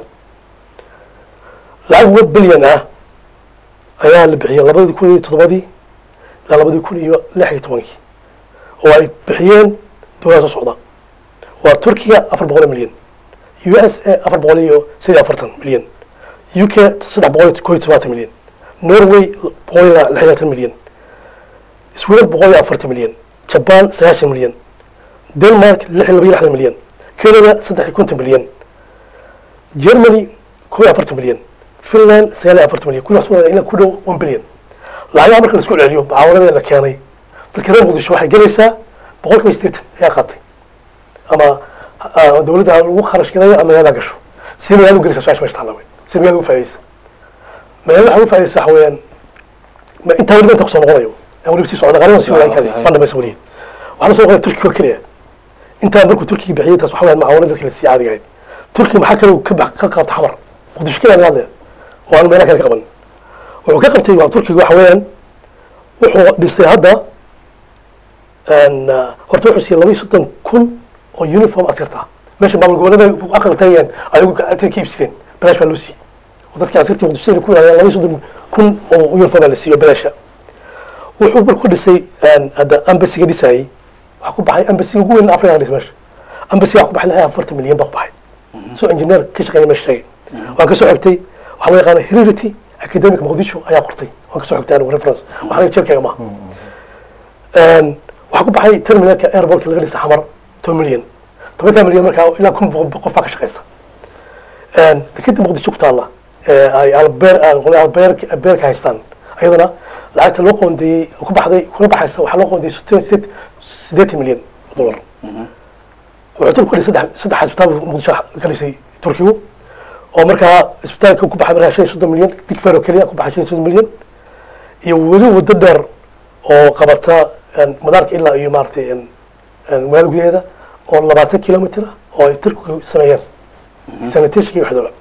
lacag uga bilyan ah ayaa la bixiyay labadii kun iyo toddobadii ilaa labadii kun iyo lix iyo tobankii oo ay bixiyeen dowlada soo socda waa turkiga afar boqol milyan u s a afar boqol iyo sidii afartan milyan u k saddex boqol iyo koo iyo todobaatan milyan norway boqol iyo lix iyo labaatan milyan sweden boqol iyo afartan milyan jaban sagaashan milyan denmark lix iyo laba iyo lixdan milyan canada saddex iyo konton milyan germany kow iyo afartan milyan finland sagaal iyo afartan milyan kuwaas waa ilaa ku dhow one billion lacagaha marka la isku celiyo mucaawanada la keenay dadka reer muqdisho waxay gelaysaa boqol kiiba sideetan ayaa qaatay ama ah, dowladda ha lagu kharash galayo ama magaalada gasho si magaalada u gelaysa su-aasha meesha taalla wey si magaalada ugu faa'idaysa magaalada waxay ugu faa'idaysa waxa weeyaan ma intaa weliba inta kusoo noqonayo aan weliba sii socda qariban sii wadaan kadi waan dhamaysa weligeed waxaan soo noqonaya turkiga oo keliya intaa markuu turkiga bixiyay taas waxa weeyaan mucaawanada dadka la sii caadiga ahayd turkiga maxaa kale uu ka bax ka qaata xamar muqdisho keliya laga hadlaya oo aan meelaha kale ka qaban wuxuu ka qabtay waa turkiga waxa weeyaan wuxuu dhisay hadda een, ah, horta wuxuu siiyey laba iyo soddon kun oo uniform askarta ah meesha maamul goboleeda aqal tagayaan ayagu gacanta ka iibsadeen balaash baa loo siiyey oo dadka askartii muqdisho ku yaalaan laba iyo soddon kun oo uniform baa la siiyey oo balaasha wuxuu marku dhisay een, hadda ambasiga dhisayey waxaa ku baxay ambasiga ugu weyn afrika dhisay meesha ambasiga waxaa ku baxay lix iyo afartan milyan baa ku baxay soo engineer ka shaqeeya meesha sheegay waan ka soo xigtay waxaa loo yaqaana heredity academic muqdisho ayaa qortay waan ka soo xigtay anigu reference waxaana jeebkayga maaha Een, waxaa ku baxay terminalka airportka laga dhisay xamar toban milyan tobankaa milyan markaa ilaa kun boqol qof baa ka shaqeysa Een, dekeda muqdisho ku taalla ee ay albeer qolyaha beerka beerka haystaan ayadana lacagta loo qoondeeyey oo ku baxday kuna baxaysa waxaa loo qoondeeyey sideetan sideed- sideetan milyan oo dollar wuxuu turku dhisay saddex saddex isbitaal buu muqdisho ka dhisay turkigu oo markaa isbitaalka ku baxay markaa shan iyo soddon milyan digfer oo keliya ku baxay shan iyo soddon milyan iyo weli waddo dheer oo qabata een, madaarka ilaa iyo maaragtay een, magaalada gudaheeda oo labaatan kilomitr ah oo ay turkigu sameeyeen sanitationka iyo waxdooba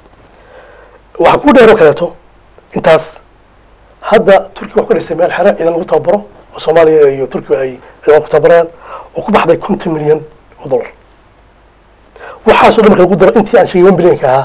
waxaa ku dheer oo kaleeto intaas hadda turkiga wax ku dhisay meel xere ciidan lagu tababaro oo soomaaliya iyo turkiga ay ciidan ku tababarayaan oo ku baxday konton milyan oo dollar waxaasoo dhan marka lagu daro intii aan sheegay one bilyanka ahaa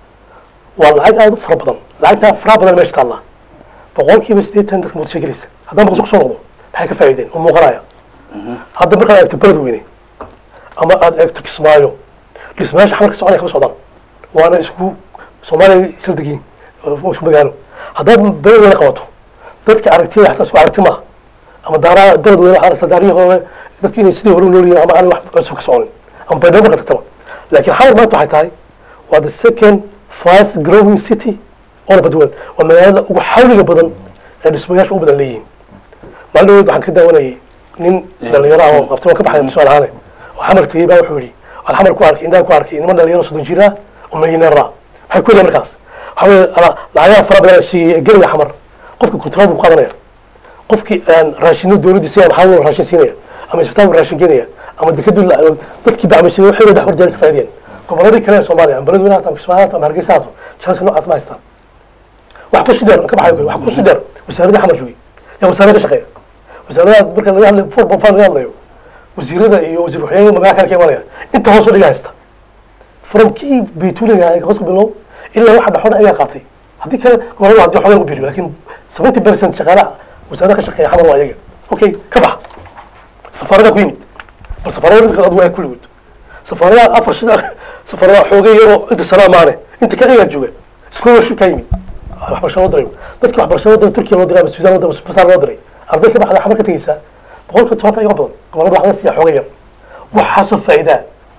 waa lacag aada u fara badan lacagtaa faraha badan meesha taallaa boqolkiiba siddeetan dadka muqdisho gelaysa haddaan boqosho kusoo noqdo maxay ka faa'iideen oo muuqanaya hadda markaad eegto beled weyne ama aad eegto kismaayo dhismayaasha xamarka soconaya kama socdaan waana isku soomaaliya isla degiin oo isku magaalo haddaad beled weyne qabato dadka aragtiyada xataa isku aragti maaha ama daaraa beled weyne waxaad aragtaa daariyahooda dadku inay sidii hore u nool yihiin ama aan wax cusub ka soconin ama baydhabo ka tagtaba laakiin xamar maanta waxay tahay waa the second fast growing city all bad world waa magaalada ugu xawliga badan ee dhismayaasha ugu badan leeyihiin maalin dhaweyd waxaan ka daawanayay nin dhalinyaro ah oo qabtay waan ka baxay tusaale ahaane oo xamar tegey baa wuxuu yidhi waan xamar ku arkay indhaan ku arkay niman dhalinyaro soddon jir ah oo milyaneer ah maxay ku leeyahay markaas waxaa weye ala- lacagaha fara badan sheegay ee gelaya xamar qofka control buu ku qaadanaya qofkii aan raashino dowladda siinaya maxaa weye raashin siinaya ama isbitaal buu raashin geenaya ama dekadu dadkii bacmaysaday waxay dhex warjeer ka faa'iideen gobolladii kale ee soomaaliya ama beledweyne haato ama kismaayo haato ama hargeysa haato janska noocaas ma haystaan wax ku sii dheer ka baxay wax ku sii dheer wasaaradda xamar joogay yaa wasaarada ka shaqeeya wasaaradaha marka laga hadlayo four point five laga hadlayo wasiirada iyo wasiir waxyaalaha magaca kale ka imanaya inta hoos u dhiga haysta from kii baytuuliga hoos ka bilow ilaa waxa dhaxoon ayaa qaatay haddii kale gobolada haddii xogaa lagu biiriyo laakiin seventy percent shaqaalaha wasaarada ka shaqeeya xamar waa iyaga okay ka bax safaarada ku yimid bal safaarada dhulka adu waa kulligood safaaradaha afar shida safaaradaha xoogay yaroo inta sanaa maane inta ka ayaa jooga scholarship ka yimid waxbarasho loo diray dadki waxbarasho loo diray turkiya loo diray ama suudaan loo diray basar loo diray arday ka baxda xamar ka tegeysa boqolka tobantan iga badan gobolada waxba siiya xooga yar waxaasoo faa'iidaa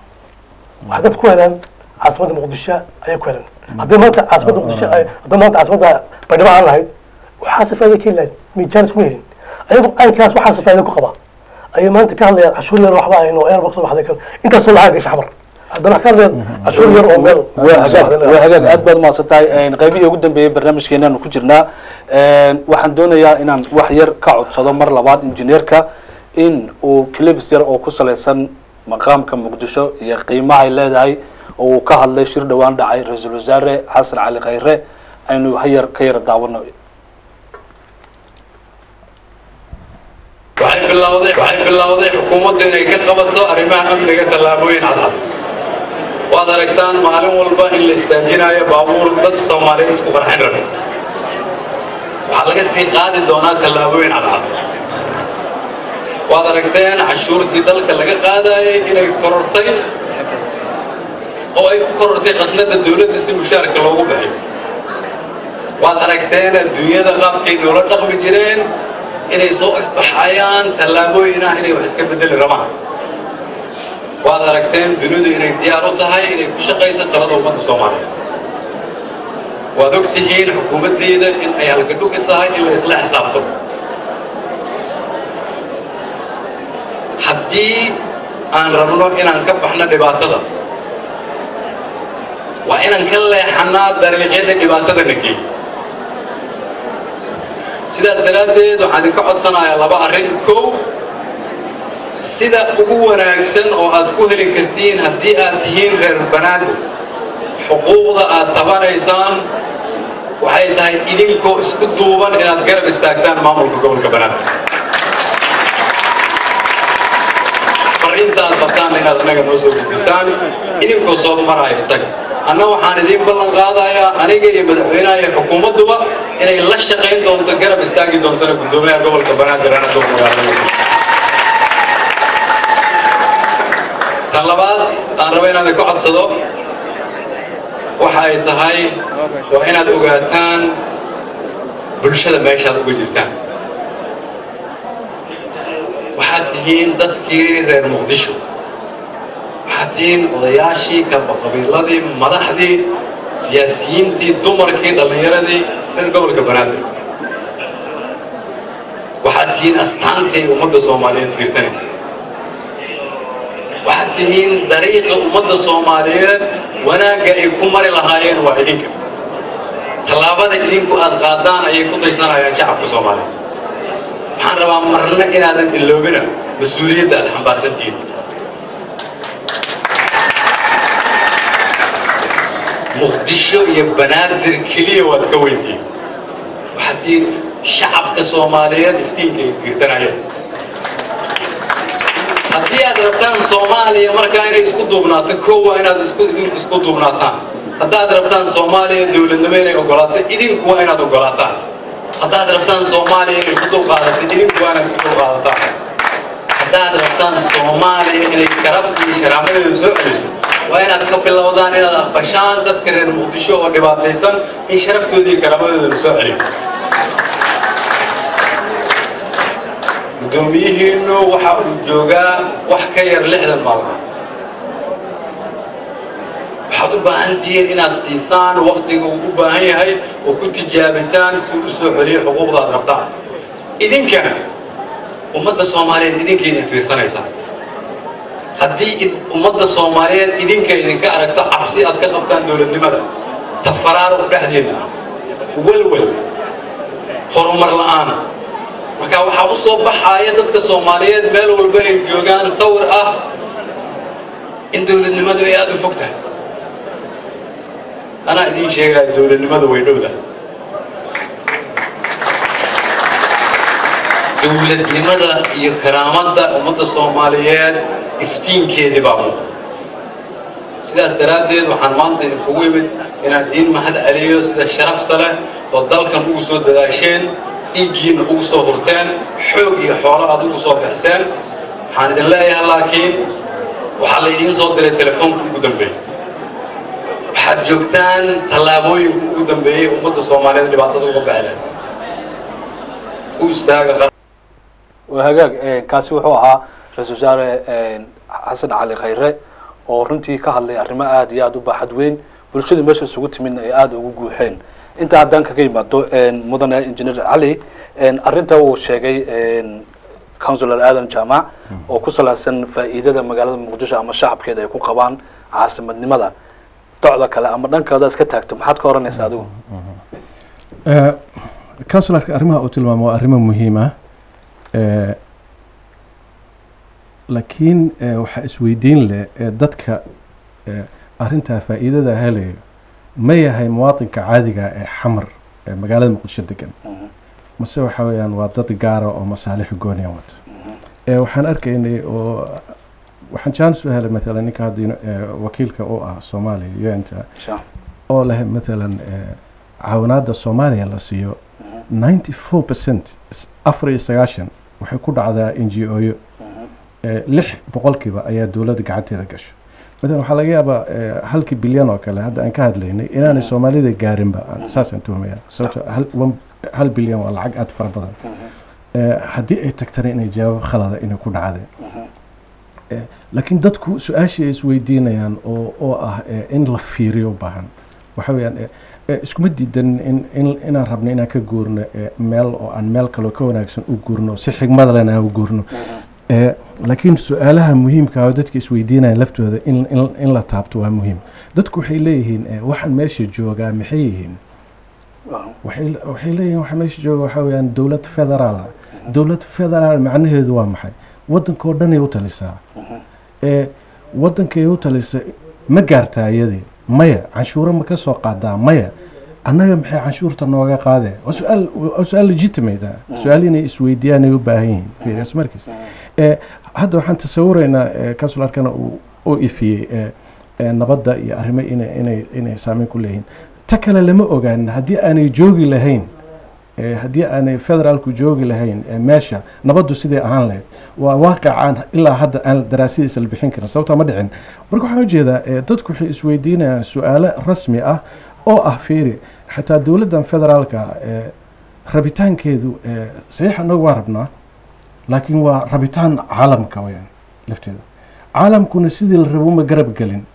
waxay dadku ku helaan caasimadda muqdisho ayay ku helaan haddii maanta caasimadda muqdisho ay haddii maanta caasimadda baydhabo aan lahayd waxaasoo faa'iida ka heli lahayd miijaan iskuma helin ayagu caynkaas waxaasoo faa'iida ku qabaa ayay maanta ka hadlayaan cashuur yar waxba ahayn oo airbox baxday kan intaasoo lacag gasha xamar haddana ka hadlayaan cashuur yar oo meel waa hagaag waa hagaag aad baad umahadsan tahay qaybihii ugu dambeeyey barnaamijkeenaanu ku jirnaa waxaan doonayaa inaan wax yar ka codsado mar labaad injineerka in uu clibs yar oo ku salaysan maqaamka muqdisho iyo qiimaha ay leedahay oo uu ka hadlay shir dhowaan dhacay ra-iisul wasaare xasan cali khayre aynu hayar ka yara daawano waxay bilowday waxay bilowday xukuumaddu inay ka qabato arrimaha amniga tallaabooyin cadcad waad aragtaan maalin walba in la istaajinayo baabuur dad soomaaliyeed isku qarxin raba waxaa laga sii qaadi doonaa tallaabooyin cadcad waad aragteen cashuurtii dalka laga qaadayay inay korortay oo ay ku korortay khasnada dowladda si mushaarka loogu bixiyo waad aragteen adduunyada qaabkay noola dhaqmi jireen inay soo ifbaxayaan tallaabooyin ah inay wax iska bedeli rabaan waad aragteen dunidu inay diyaar u tahay inay ku shaqayso talada ummadda soomaaliyeed waad og tihiin xukuumaddeeda in ay halka dhugi tahay in la isla xisaabtamo haddii aan rabno inaan ka baxno dhibaatada waa inaan ka leexanaa dariiqyada dhibaatada na geey sidaas daraaddeed waxaan idinka codsanayaa laba arrin kow sida ugu wanaagsan oo aad ku heli kartiin haddii aad tihiin reer banaadir xuquuqda aad tabanaysaan waxay tahay idinkoo isku duuban inaad garab istaagtaan maamulka gobolka banaadir fariinta aad qabtaan inaad annaga noo soo gudbisaan idinkoo soo maraya isaga anna waxaan idiin ballan qaadayaa aniga iyo madaxweynaha iyo xukuumadduba inay la shaqayn doonto garab istaagi doontona guddoomiyaha gobolka banaadir anadoo magaalada tan labaad aan raba inaad ka codsado waxa ay tahay waa inaad ogaataan bulshada meeshaad uga jirtaan waxaad tihiin dadkii reer muqdisho waxaad tihiin odayaashii kabaqabiiladii madaxdii siyaasiyiintii dumarkii dhallinyaradii reer gobolka banaadir waxaad tihiin astaantii ummadda soomaaliyeed fiirsanaysa waxaad tihiin dariiqa ummadda soomaaliyeed wanaagga ay ku mari lahaayeen waa idinka tallaabada idinku aad qaadaan ayay ku daysanayaan shacabka soomaaliyeed waxaan rabaa marna inaadan iloobina mas-uuliyadda aad xambaarsantihiin muqdisho iyo banaadir keliya waad ka weyntiin waxaad tihiin shacabka soomaaliyeed iftiinka ay fiirsanayeen haddii aad rabtaan soomaaliya markaa inay isku duubnaato kow waa inaad isku idinku isku duubnaataan haddaad rabtaan soomaaliya dowladnimo inay ogolaato idinku waa inaad ogolaataan haddaad rabtaan soomaaliya inay isu dulqaadato idinku waa inaad isu dulqaadataan haddaad rabtaan soomaaliya inay karabta iyo sharaamadeeda soo celiso waa inaad ka bilowdaan inaad aqbashaan dadka reer muqdisho oo dhibaataysan in sharaftoodii karaamadooda la soo celiyo gudoomiyihiinu waxa uu joogaa wax ka yar lixdan maalmood waxaad u baahan tihiin inaad siisaan waktiga uu u baahan yahay oo ku tijaabisaan si u soo celiyo xuquuqda aad rabtaan idinkana ummadda soomaaliyeed idinka idin fiirsanaysaa haddii ummadda soomaaliyeed idinka idinka aragto cabsi aad ka qabtaan dowladnimada tafaraaro dhexdeedna walwal horumar la'aan marka waxaa u soo baxaaya dadka soomaaliyeed meel walba ay joogaan sawir ah in dowladnimadu ay aada u fog tahay anaa idiin sheegaya dowladnimadu way dhowda dowladnimada iyo karaamadda ummadda soomaaliyeed iftiinkeedii baa muuqda sidaas daraaddeed waxaan maanta idinkugu imid inaan idiin mahad celiyo sida sharafta leh oo dalkan ugu soo dadaasheen dhiiggiinna ugu soo hurteen xoog iyo xoolo aad ugu soo bixiseen waxaan idin leeyahay laakiin waxaa la idiin soo diray telefoonka ugu dambeeyey waxaad joogtaan tallaabooyinka ugu dambeeyey ummadda soomaaliyeed dhibaatada uga baxleen u istaaga waa hagaag kaasi wuxuu ahaa ra-isul wasaare xasan cali khayre oo runtii ka hadlay arrimo aada iyo aada u baaxad weyn bulshada meesha isugu timidna ay aada ugu guuxeen intaa haddaan kaga yimaado mudane engineer cali arrinta uu sheegay councilor aadan jaamac oo ku salaysan faa'iidada magaalada muqdisho ama shacabkeeda ay ku qabaan caasimadnimada docda kale ama dhankooda iska taagto maxaad ka oranaysa adigu councilarka arrimaha uu tilmaamo waa arrimo muhiim ah laakiin waxaa isweydiin leh dadka arrintaa faa'iidada helayo ma yahay muwaaطinka caadiga ee xamar ee magaalada muqdisho degan mase waxa weeyaan waa dad gaara oo masaalix gooniya wato waxaan arkaynay oo waxaan jaanis u helay maalan ninka hadda wakiilka u ah soomaaliya unta oo leh maalan caawinaadda soomaaliya la siiyo ninety four percent afar iyo sagaashan waxay ku dhacdaa n g o yo lix boqolkiiba ayaa dowladda gacanteeda gasho maalan waxaa laga yaabaa halkii bilyan oo kale hadda aan ka hadlaynay inaanay soomaalida gaarinba saasaan tuhmaya sababto hal bilyan waa lacag aada fara badan haddii ay tagtana inay jawaab khalada inay ku dhacdeen laakiin dadku su-aashii ay isweydiinayaan oo oo ah in la fiiriyo u baahan waxa weeyaan iskuma diidan in in inaan rabno inaan ka guurno meel oo aan meel kaloo ka wanaagsan u guurno si xigmada lena aan u guurno laakiin su-aalaha muhiimka oo dadka isweydiinaya laftooda in in in la taabto waa muhiim dadku waxay leeyihiin waxaan meesha joogaa maxay yihiin waxay waxay leeyihiin waxa meesha jooga waxaa weeyaan dowlad federaal ah dowlad federaal macnaheedu waa maxay waddanka oo dhanay u talisaa ee waddankay u talisa ma gaartaa iyadii maya canshuuro ma ka soo qaadaa maya annaga maxay canshuurta nooga qaadee waa su-aal waa su-aal legitimate ah su-aal inay isweydiiyaan ay u baahan yihiin fiirias markiis ee hadda waxaan tasawuraynaa kansularkana uu u ifiyey nabadda iyo arrimo inay inay inay saameyn ku leeyihiin ta kale lama ogaanin haddii aanay joogi lahayn haddii aanay federaalku joogi lahayn meesha nabaddu siday ahaan lahayd waa waaqicaan ilaa hadda aan daraasadiisa la bixin karin sababtaa ma dhicin marka waxaan ujeedaa dadku waxay isweydiinayaan su-aalo rasmi ah oo ah fiiri xataa dowladdan federaalka rabitaankeedu saxiix anagu waa rabnaa laakiin waa rabitaan caalamka weyaan lafteeda caalamkuna sidii la rabo uma garab gelin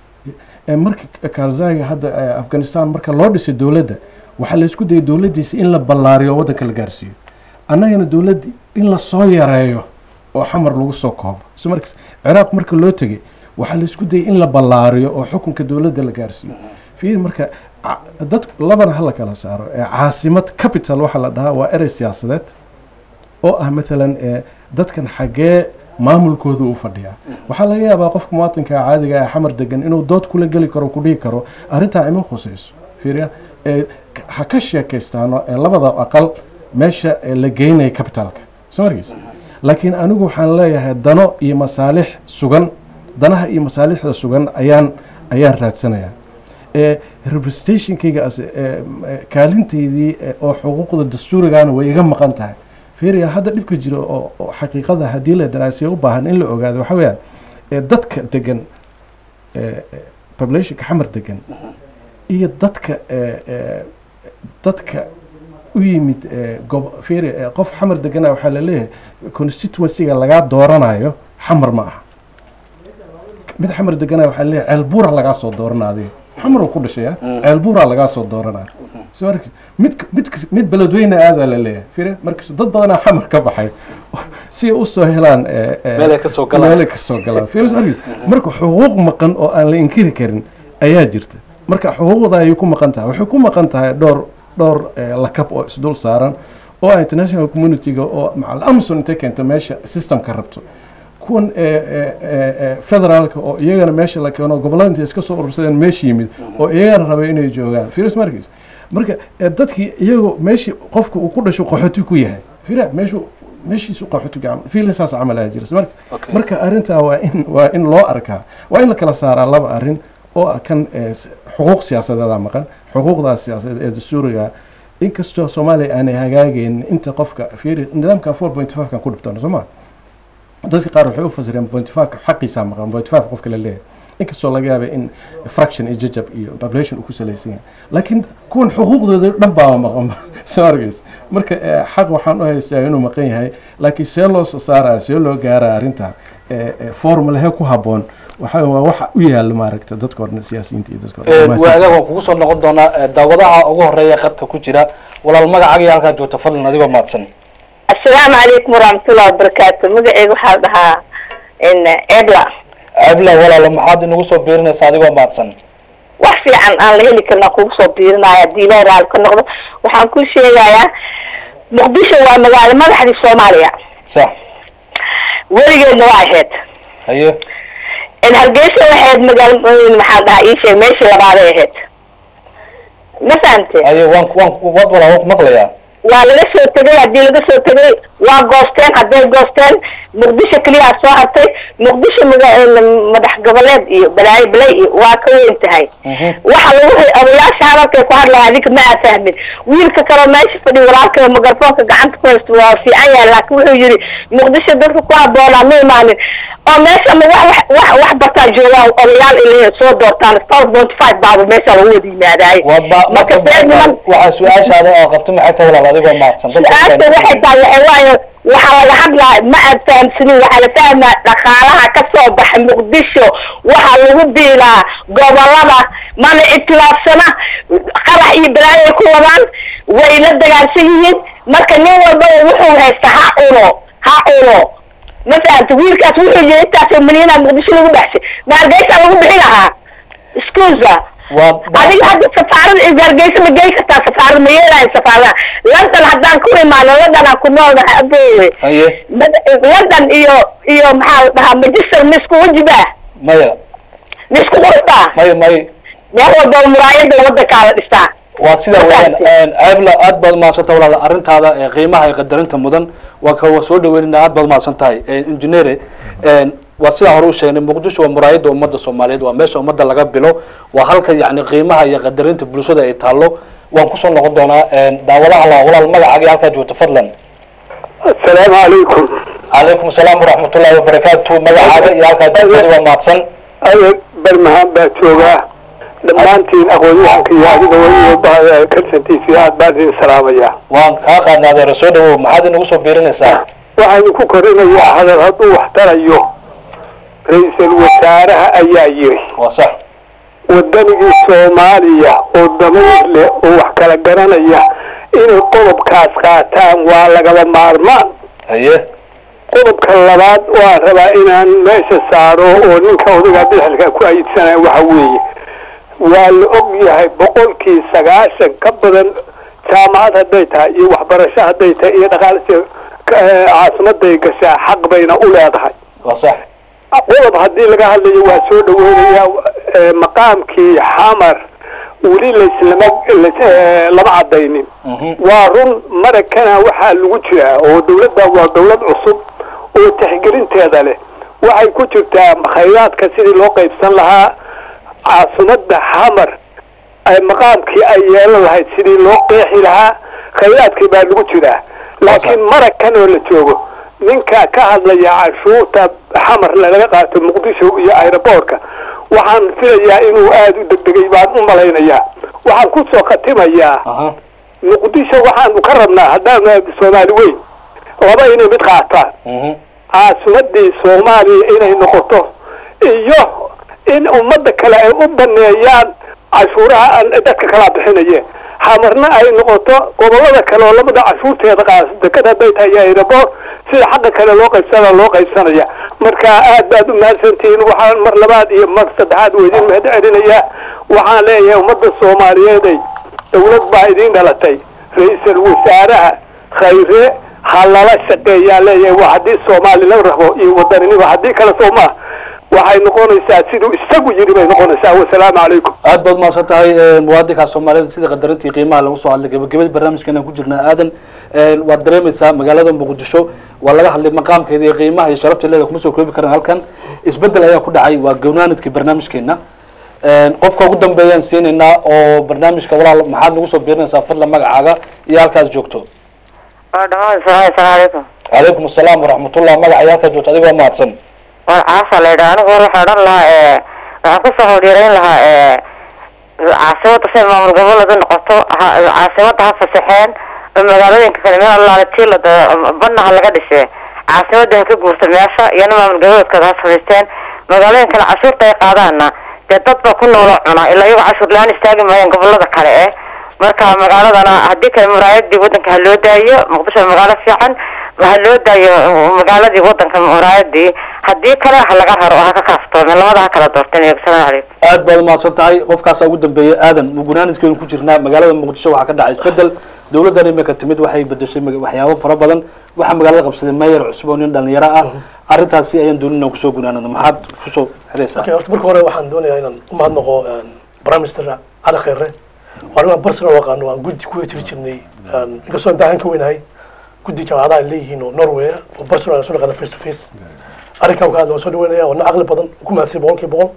marka karzaaga hadda afghanistan marka loo dhisay dowladda waxaa la isku dayay dowladdiisa in la ballaariyo oo waddanka la gaarsiiyo annagana dowladdi in lasoo yareeyo oo xamar lagu soo koobo si markas ciraaq marka loo tegay waxaa la isku dayay in la ballaariyo oo xukunka dowladda la gaarsiiyo fiir marka dad labana hala kala saaro caasimad capital waxaa la dhahaa waa erey siyaasadeed oo ah maalan dadkan xaggee maamulkooda u fadhiyaa waxaa laga yaabaa qofka muwaadinka caadiga ah xamar degan inuu dood kula geli karo ku dhihi karo arrintaa ima khusayso fiiriya ee ha ka sheekaystaano ee labada aqal meesha ee la geynaya capitalka soo markiis laakiin anigu waxaan leeyahay dano iyo masaalix sugan danaha iyo masaalixda sugan ayaan ayaan raadsanayaa ee representationkayga as ee, ee, kaalintaydii ee, oo xuquuqda dastuurigana way iga maqan tahay fiiriya hadda dhibka jiro oo oo xaqiiqada haddii la daraasiyo u baahan in la ogaado waxa weeyaan ee dadka degan ee, ee, populationka xamar degan iyo dadka ee, ee, dadka u yimid ee, gob fiiri ee, qof xamar degana waxaa la leeyahay constituencyga lagaa dooranayo xamar ma aha mid xamar degana waxaa leeyahay ceelbuura lagaa soo doorana adiga xamar uu ku dhashay ah ceelbuura lagaa soo dooranaya soo arkis mid mid mid beledweyne aadaa la leeyahay fiiri markas dad badanaa xamar ka baxay si ay usoo helaan ee, ee, Meel ay ka soo galaan. meel ay ka soo galaan fiiri soo arkis marka xuquuq maqan oo aan la inkiri karin ayaa jirta marka xuquuqda ayay ku maqan tahay waxay ku maqan tahay dhowr dhowr ee, lakab oo isdul saaran oo ah international community-ga oo macal amazon intay keenta meesha systemka rabto kuwan ee, ee, ee, ee, federaalka oo iyagana meesha la keeno gobollada intay iska soo urursadeen meesha yimid oo iyagana rabay inay joogaan firis markiis marka ee, dadkii iyagoo meeshii qofka uu ku dhasho qaxooti ku yahay fira meeshu meeshiisu qaxooti gacan fiilinsaas camal ayaa jira marka Okay. marka arrintaa waa in waa in loo arkaa waa in la kala saaraa laba arrin oo ah kan ee, s- xuquuq siyaasadeeda maqan xuquuqdaas siyaasadeed ee dastuuriga inkastoo soomaaliya aanay hagaagaynin inta qofka fiiri nidaamka four point five kan ku dhibtoona soo maa dadka qaar waxay u fasireen point five xaqiisaa maqan point five qofka la leeyahay inkastoo laga yaabay in fraction iyo jajab iyo population uu ku salaysan yahay laakiin kuwan xuquuqdooda dhan baa maqan soo argays marka eh, xaq waxaan u haystaa inuu maqan yahay laakiin see loo soo saaraya see loo gaaraa arrinta formulahe ku habboon waxa waa waxa u yaala maaragta dadka o dhan siyaasiyiinta iyo dadka o dhan waaga waan kugu soo noqon doonaa ee, daawadaha ugu horeeya qadka ku jira walaal magacaaga iyo halkaa joogta fadlan adigoo mahadsan asalaamu calaykum waraxmatullahi wabarakaatu magaceyga waxaa la dhahaa n ebla abla walaalo maxaad inagu soo biirinaysaa adigoo mahadsan wax fiican aan la heli karna kugu soo biirinaya haddii ilaahay raali ka noqdo waxaan ku sheegayaa muqdisho waa magaalo madaxdii soomaaliya sax weligeedna waa ahayd haye n hargeysa waxayd magaalo maxaa la dhahaa ii sheeg meeshii labaaday ahayd ma fahamte haye waan waan wad walaa waan ku maqlayaa waa laga soo tegay haddii laga soo tegay waa goosteen hadday goosteen muqdisho keliyaa soo hartay muqdisho maga- madax goboleed iyo balaayo balay iyo waa ka weyn tahay Mhm. waxa lagu odayaasha hadalkay ku hadlaya adinka ma aa fahmin wiilka kaloo meesha fadhi walaalka mikrafoonka gacanta ku haysto waa fiican yahay laakiin wuxuu yidhi muqdisho dadka ku habboonaa ma imaanin oo meesha ma wax wax- wax wax bartaa joogaan odayaal ilay soo doortaan four point five baaba meesha lagu wada yimaadaay waa ba marka see niman waxaa su-aashaada oo qabto maxay tahay walaal adigoo mahadsan su-aasha waxay tahay waxa waaye waxaa laga hadlaa ma aad fahamsanin waxaa la fahmaa dhaqaalaha ka soo baxa muqdisho waxaa lagu biilaa gobolada mana itilaafsana qarax iyo balaayoay ku wadaan way la dagaalsan yihiin marka nin walbaba wuxuu haysta ha cuno ha cuno ma fahamta wiilkaas wuxuu yiri intaasoo milyanaa muqdisho lagu baxshay ma hargeysa lagu bixi lahaa scusa waa adiga hadda safaarada ishargeysa ma gey kartaa safaarada ma yeelahay safaarada london haddaan ku imaano london aan ku noolnahay abowe haye london iyo iyo maxaa la dhahaa magister ma isku wajiba maya ma isku qurtaa maya maya meel walba muraayada wadankaa la dhistaa waa sida weeyaan abla aad baad umahadsanta walaal arrintaada ee qiimaha iyo qadarinta mudan waa ka waa soo dhaweynina aad baad umahadsan tahay engineere waa sidaa hore u sheegnay muqdisho waa muraayadda ummadda soomaaliyeed waa meesha ummadda laga bilo waa halka yacni qiimaha iyo qadarinta bulshada ay taallo waan kusoo noqon doonaa daawadaha la walaal magacaaga iyo halkaa joogto fadlan asalaamu calaykum calaykum asalaam waraxmatullaahi wabarakaatu magacaaga iyo halkaa joogtada waa mahadsan adeeg barmahaan baa joogaa dhammaantiin aqoon-yahanka iyo adiga iyo kalsantiisa aad baan idin salaamaya waan kaa qaadnaa adeero soo dhawow maxaad inagu soo biirinaysaa waxaan idinku korinayaa hadal hadduu wax tarayo ra-iisul wasaaraha ayaa yiri waa sax wadanigii soomaaliya oo damayr leh oo wax kala garanaya inay qodobkaas qaataan waa lagaba maarmaan haye qodobka labaad waan rabaa inaan meesha saaro oo ninka odagaa bixilka ku ayidsanaya waxa weeye waa la og yahay boqolkii sagaashan ka badan jaamacad hadday tahay iyo waxbarasho hadday tahay iyo dhaqaalsi caasimaday gashaa xaq bayna u leedahay waa sax qodob haddii laga hadlayo waa soo dhaweynaya ee, maqaamkii xamar weli laislama lais- ee, lama cadaynin waa run marankana waxaa lagu jiraa oo dawladda waa dawlad cusub oo tixgelinteeda leh waxay ku jirtaa khayraadka sidii loo qaybsan lahaa caasimadda xamar ay maqaamkii ay yeelan lahayd sidii loo qeexi lahaa khayraadkii baa lagu jiraa laakiin marakan oo la joogo ninka ka hadlaya canshuurta xamar laga qaato muqdisho iyo aeroboortka waxaan filayaa inuu aada u degdegay baan u malaynayaa waxaan ku soo khatimayaa aha muqdisho waxaanu ka rabnaa haddaan soomaali weyn laba inay mid qaataan mhm caasimadii soomaaliya inay noqoto iyo in ummadda kale ay u baneeyaan cashuuraha aan dadka kala bixinayeen hamarna ay noqoto gobolada kale oo lamada cashuurteeda qaas deked hadday tahay aeroboor sida xagga kale loo qaybsana loo qaybsanaya marka aad baad u mahadsantihiin waxaan mar labaad iyo mar saddexaad weydin mahad celinayaa waxaan leeyahay ummadda soomaaliyeeday dawlad baa idiin dhalatay ra-iisul wasaaraha khayre ha lala shaqeeyaa leeyahay waa haddii soomaali la rabo iyo wadaninimo haddii kale soo maa waxay noqonaysaa siduu isagu yidhi bay noqonaysaa wasalaamu calaykum aad baad mahadsan tahay muwaadinka soomaalida sida qadarintii qiimaha lagu soo hadlay gabagabada barnaamijkeena ku jirnaa aadan waad dareemaysaa magaalada muqdisho waa laga hadlay maqaamkeeda iyo qiimaha iyo sharafta leeda kuma soo koobi karan halkan isbedel ayaa ku dhacay waa gownaanidkii barnaamijkeena qofka ugu dambeeyaan siinaynaa oo barnaamijka walaal maxaad nagu soo biirinaysaa fadla magacaaga iyo halkaad joogto waa dhamaan salaam calaykum calaykum asalaam waraxmatullah magaca iyo halkaad joogto adigoo mahadsan waa caasa la yidhaha anigu waxaa odhan lahaa ee waxaan kusoo howlyareyn lahaa ee caasimada si maamul goboleeda noqoto ha- caasimada ha fasaxeen oo magaalooyinka kale meel allaale tiilada banaha laga dhisee caasimada ha ka guurta meesha iyona maamul goboleedkooda ha samaysteen magaalooyin kale cashuurta ay qaadaanna dee dad baa ku noolo cuna ilaa iyago cashuur la-aan istaagi maayeen gobolada kale eh marka magaaladana haddii kale muraayadii wadanka ha loo daayo muqdisho waa magaalo fiican ha loo daayo magaaladii wadanka muraayadii haddii kale ha laga raro oo ha ka kaaftoomen labada ha kala doorteen iyo asalaamu calaykum aad baad umahadsan tahay qofkaasa ugu dambeeyay aadan mugunaanidkeenu ku jirnaa magaalada muqdisho waxaa ka dhacay isbedel dowladdan imika timid waxay bedeshay maga- waxyaabo fara badan waxaa magaalada qabsaday mayor cusub oo nin dhalinyaro ah arrintaasi ayaan doonin inaan kusoo gunaanado maxaad kusoo xiraysaa okay horta marka hore waxaan doonayaa inaan u mahadnaqo prime minister cali khayre oo aniga barcelona u aqaano aan guddi ku jiri jirnay inkastoo aan daahan ka weynahay guddi jaamacadaha ay leeyihiin oo norway ah, oo barcelona aan soo naqaana face to face arrinkan ka hadla waan soo dhaweynaya oo nin caqli badan ku mahadsan boqolkiiba boqol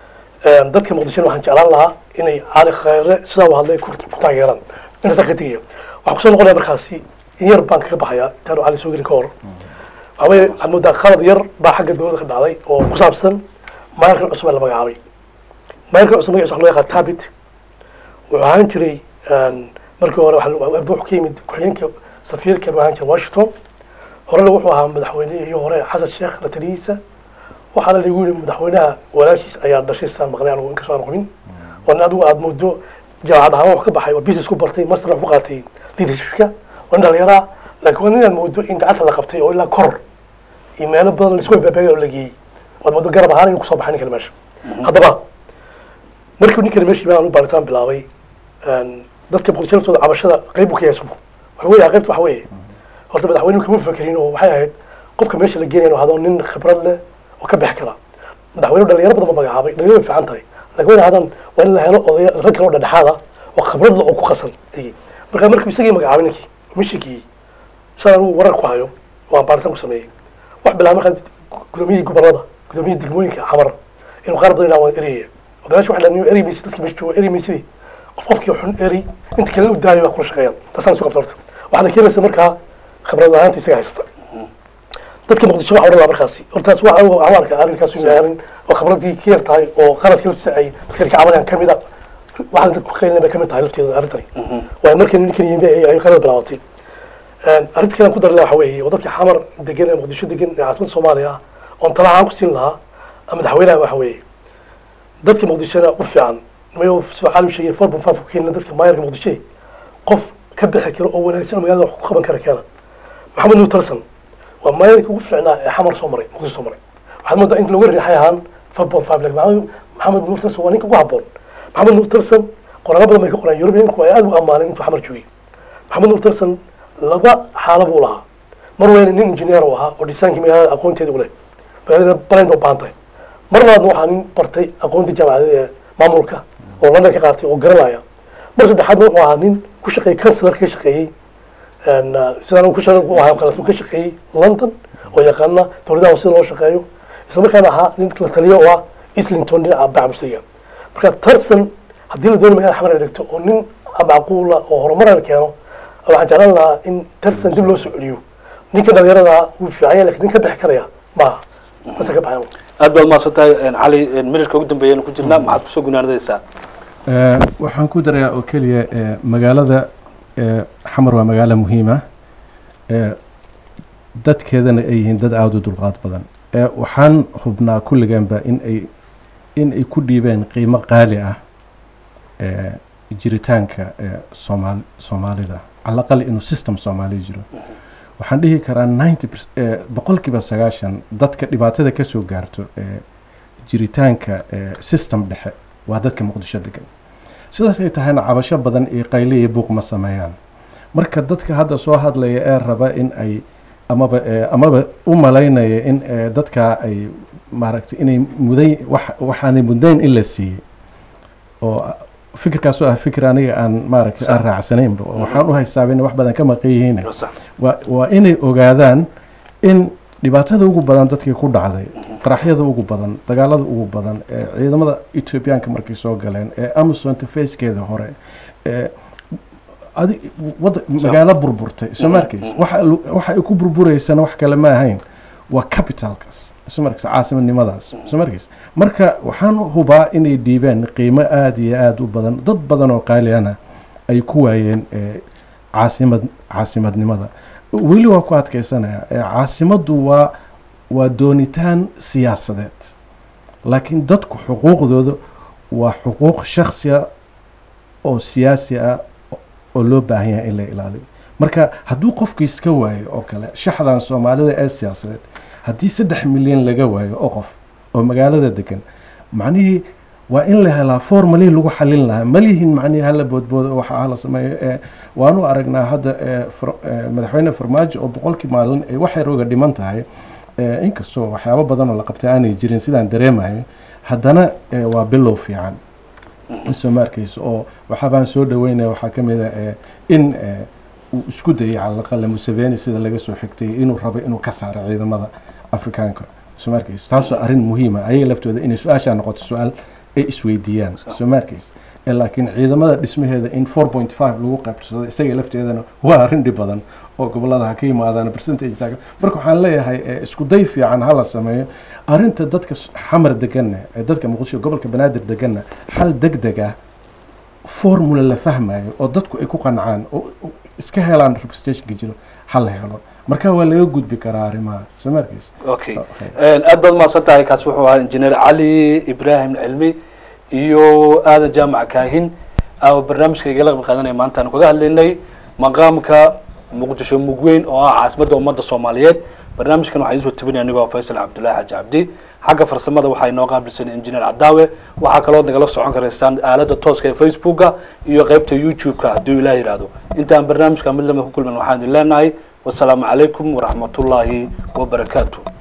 dadka muqdishona waxaan jeclaan lahaa inay cali khayre sidaa u hadlay ku ku taageeraan intaasaan ka tegaya waxaan kusoo noqonaya markaasi in yar baan kaga baxaya intaanu cali soo gelin ka hor waxaa weeye waxaad moodaa qalad yar baa xagga dowladda ka dhacday oo ku saabsan maayarkan cusub ee la magacaabay maayarkan cusub magaciisa waxa loo yaqaan tabit wuxuu ahaan jiray markii hore waxa- wuxuu ka yimid ku-xigeenka safiirka buu ahaan jiray washington horena wuxuu ahaa madaxweynihii hore xasan sheekh la taliyihiisa waxaana lagu yiri madaxweynaha walaashiis ayaa dhashay sidaan maqlay anigu inkastoo aan qabin oo nin adigu aada moodo jaamacad ahaan wax ka baxay oo business ku bartay master wax ku qaatay leadershipka waa nin dhalinyaraa laakiin waa nin aad moodo in gacanta la qabtay oo ilaa kor iyo meelo badan laisku bebeegay oo la geeyey waad moodo garab ahaan inuu kusoo baxay ninkan meesha haddaba markii ninkani meeshii baan anu baaritaan bilaabay dadka muqdisho laftooda cabashada qayb buu ka yahay isugu wuxuu weeyahay qaybta waxa weeye horta madaxweynuhu kama fakerin oo waxay ahayd qofka meesha la geenayo inuu hado nin khibrad leh oo ka bixi kara madaxweynuhu dhalinyaro badan ba magacaabay dhalinyaro way fiican tahay laakiin wayna hadan waa in la helo odaya rag kale oo dhexdhexaad ah oo khibrad leh oo ku qasan digi marka markuu isagii magacaabay ninkii mishigii saan anigu warar ku hayo waan baaritaan ku sameeyey wax bilaabay markaa gudoomiyihii gobolada gudoomiyihii degmooyinka xamar inuu qaar badan ilaa waan eriyaya odayaasha waxay dhahan eri maysid dadka meesha jooga eri maysidii qof qofkii xun eri inta kale u daayo waa kula shaqeeyaan taasaan isu qabta horta waxaana keenaysa markaa khibrad la-aanta isaga haysta dadka muqdisho waxa odhan lahaa markaasi hortaas waxa uu aan arkaa arrinkaas inuu yahay arrin oo khibradii ka yar tahay oo qaladka laftiisa ay dadka ka cabanayaan ka mid a waxaan dadku qaylina bay ka mid tahay lafteeda arrintani waayo markii ninkan yimid ay ay qalad bilaabatay arrinta kale aan ku darle waxa weeye oo dadka xamar degan ee muqdisho degan ee caasimada soomaaliya ah oon tala ahaan ku siin lahaa madaxweynaha waxa weeye dadka muqdishona u fiican mayo soo cali sheegay four point five ku keenna dadka maayarka muqdisho qof ka bixi karo oo wanaagsan oo magaalada wax ku qaban kara keena maxamed nuur talsan waa maayarka ugu fiicnaa ee xamar soo maray muqdisho soo maray waxaad moodaa in looga riixay ahaan four point five laakiin maxamed maxamed nuur talsan waa ninka ugu habboon maxamed nuur talsan qoraallo badan bay ka qoraan yurubiyanku ay aada u ammaaneen intuu xamar joogay maxamed nuur talsan laba xaalo buu lahaa mar weyne nin injineer uu ahaa oo dhisaankii magaalada aqoonteeda u leh magaalada balayn ba u baahan tahay mar labaadna waxaa nin bartay aqoontii jaamacadeed ee maamulka oo london ka qaatay oo garanaya mar saddexaadna wuxuu ahaa nin ku shaqeeyey kansalar ka shaqeeyey een, ah, sidaan uu ku shaqeey uu ahaa oo kale uu ka shaqeeyey london oo yaqaana dowladaha sida loo shaqeeyo isla markaana ahaa nin la taliyo oo ah islington dhinaca bacmusriga marka tarsan haddii la doonayo magaalada xamar ay degto oo nin macquula oo horumar la keeno waxaan jeclaan lahaa in tarsan dib loo soo celiyo ninka dhalinyarada wuu fiican yahay lakin nin ka bixi karaya maaha tasa ka baxayan aad baad umahadsan tahay cali minirka ugu dambeeyanu ku jirnaa maxaad kusoo gunaanadaysaa Eh, waxaan ku darayaa oo keliya eh, magaalada eh, xamar waa magaalo muhiima eh, dadkeedana ay yihiin dad aada u dulqaad badan eh, waxaan hubnaa kulliganba in ay in ay ku dhiibeen qiimo qaali ah eh, jiritaanka eh, soomaal soomaalida cala aqal inuu system soomaali jiro waxaan dhihi karaa ninety boqolkiiba sagaashan dadka dhibaatada ka soo gaarto eh, jiritaanka eh, system dhexe waa dadka muqdisho degan sidaas ay tahayna cabasho badan iyo qayle iyo buuq ma sameeyaan marka dadka hadda soo hadlaya ee raba in ay amaba eh, amaba u malaynaya in eh, dadka ay maaragtay inay mudan wax waxaanay mudayn in la siiyey oo fikirkaasoo ah fikir aniga aan maaragtay aan raacsanaynba waxaan u haystaaba inay wax badan ka maqan yihiin waa waa inay ogaadaan in dhibaatada ugu badan dadkii ku dhacday qaraxyada ugu badan dagaalada ugu badan ee ciidamada etoobiyaanka markay soo galeen ee amazon interfacekeeda hore ee adi wada magaalo burburtay soo markays waxa lu- waxa ay ku burbureysana wax kale ma ahayn waa capitalkaas soo markays caasimadnimadaas soo markays marka waxaan hubaa inay dhiibeen qiimo aada iyo aada u badan dad badan oo qaaliyana ay ku waayeen ee caasimad caasimadnimada weli waa ku adkeysanaya ee caasimaddu waa waa doonitaan siyaasadeed laakiin dadku xuquuqdooda waa xuquuq shaksiya oo siyaasi ah oo loo baahan yahay in la ilaaliyo marka hadduu qofki iska waayo oo kale shaxdan soomaalida ee siyaasadeed haddii saddex milyan laga waayo oo qof oo magaalada degan macnihii waa in la helaa formally lagu xalin lahaa malihin macnihii hala boodboodo waxa hala sameeyo ee waanu aragnaa hadda ee far- ee madaxweyne farmaajo oo boqolkii maalin ay wax yar uga dhiman tahay ee inkastoo waxyaabo badan oo la qabtay aanay jirin sidaan dareemayo haddana ee waa bilow fiican soo ma arkayso oo waxaabaan soo dhaweynaya waxaa ka mid a ee in ee uu isku dayay calaqale museveni sida laga soo xigtay inuu rabo inuu ka saaro ciidamada afrikaanka soo ma arkayso taasoo arrin muhiima ayaga laftooda inay su-aashaa noqoto su-aal ay isweydiiyaan soo ma arkayso ee laakiin ciidamada dhismaheeda in four point five lagu qaybsado isaga lafteedana waa arrin dhib badan oo gobolada ha ka yimaadaan percentage taagan marka waxaan leeyahay ee isku day fiican ha la sameeyo arrinta dadka s- xamar deganna ee dadka muqdisho gobolka banaadir deganna xal deg deg ah formula la fahmayo oo dadku ay ku qancaan oo oo iska helaan representationka jiro ha la helo marka waa laga gudbi karaa arrimaha soo ma arkaysa okay aad baad umahadsan tahay kaasi wuxuu ahaa injineer cali ibraahim cilmi iyo aadan jaamac kaahin oo barnaamijka igala qayb qaadanaya maanta aanu kaga hadlaynay maqaamka muqdisho mugweyn oo ah caasimadda ummadda soomaaliyeed barnaamijkan waxaa idinsoo tabinaya anigoo faysal cabdullaahi xaaji cabdi xagga farsamada waxaa inoo qaabilsan injineer cadaawe waxaa kaloo nagala socon karaysaan aalada tooska ee facebooka iyo qeybta youtube-ka hadduu ilaah yidhaahdo intaan barnaamijka mid lama ku kulman waxaan idin leenahay wasalaamu calaykum waraxmatullaahi wabarakaatu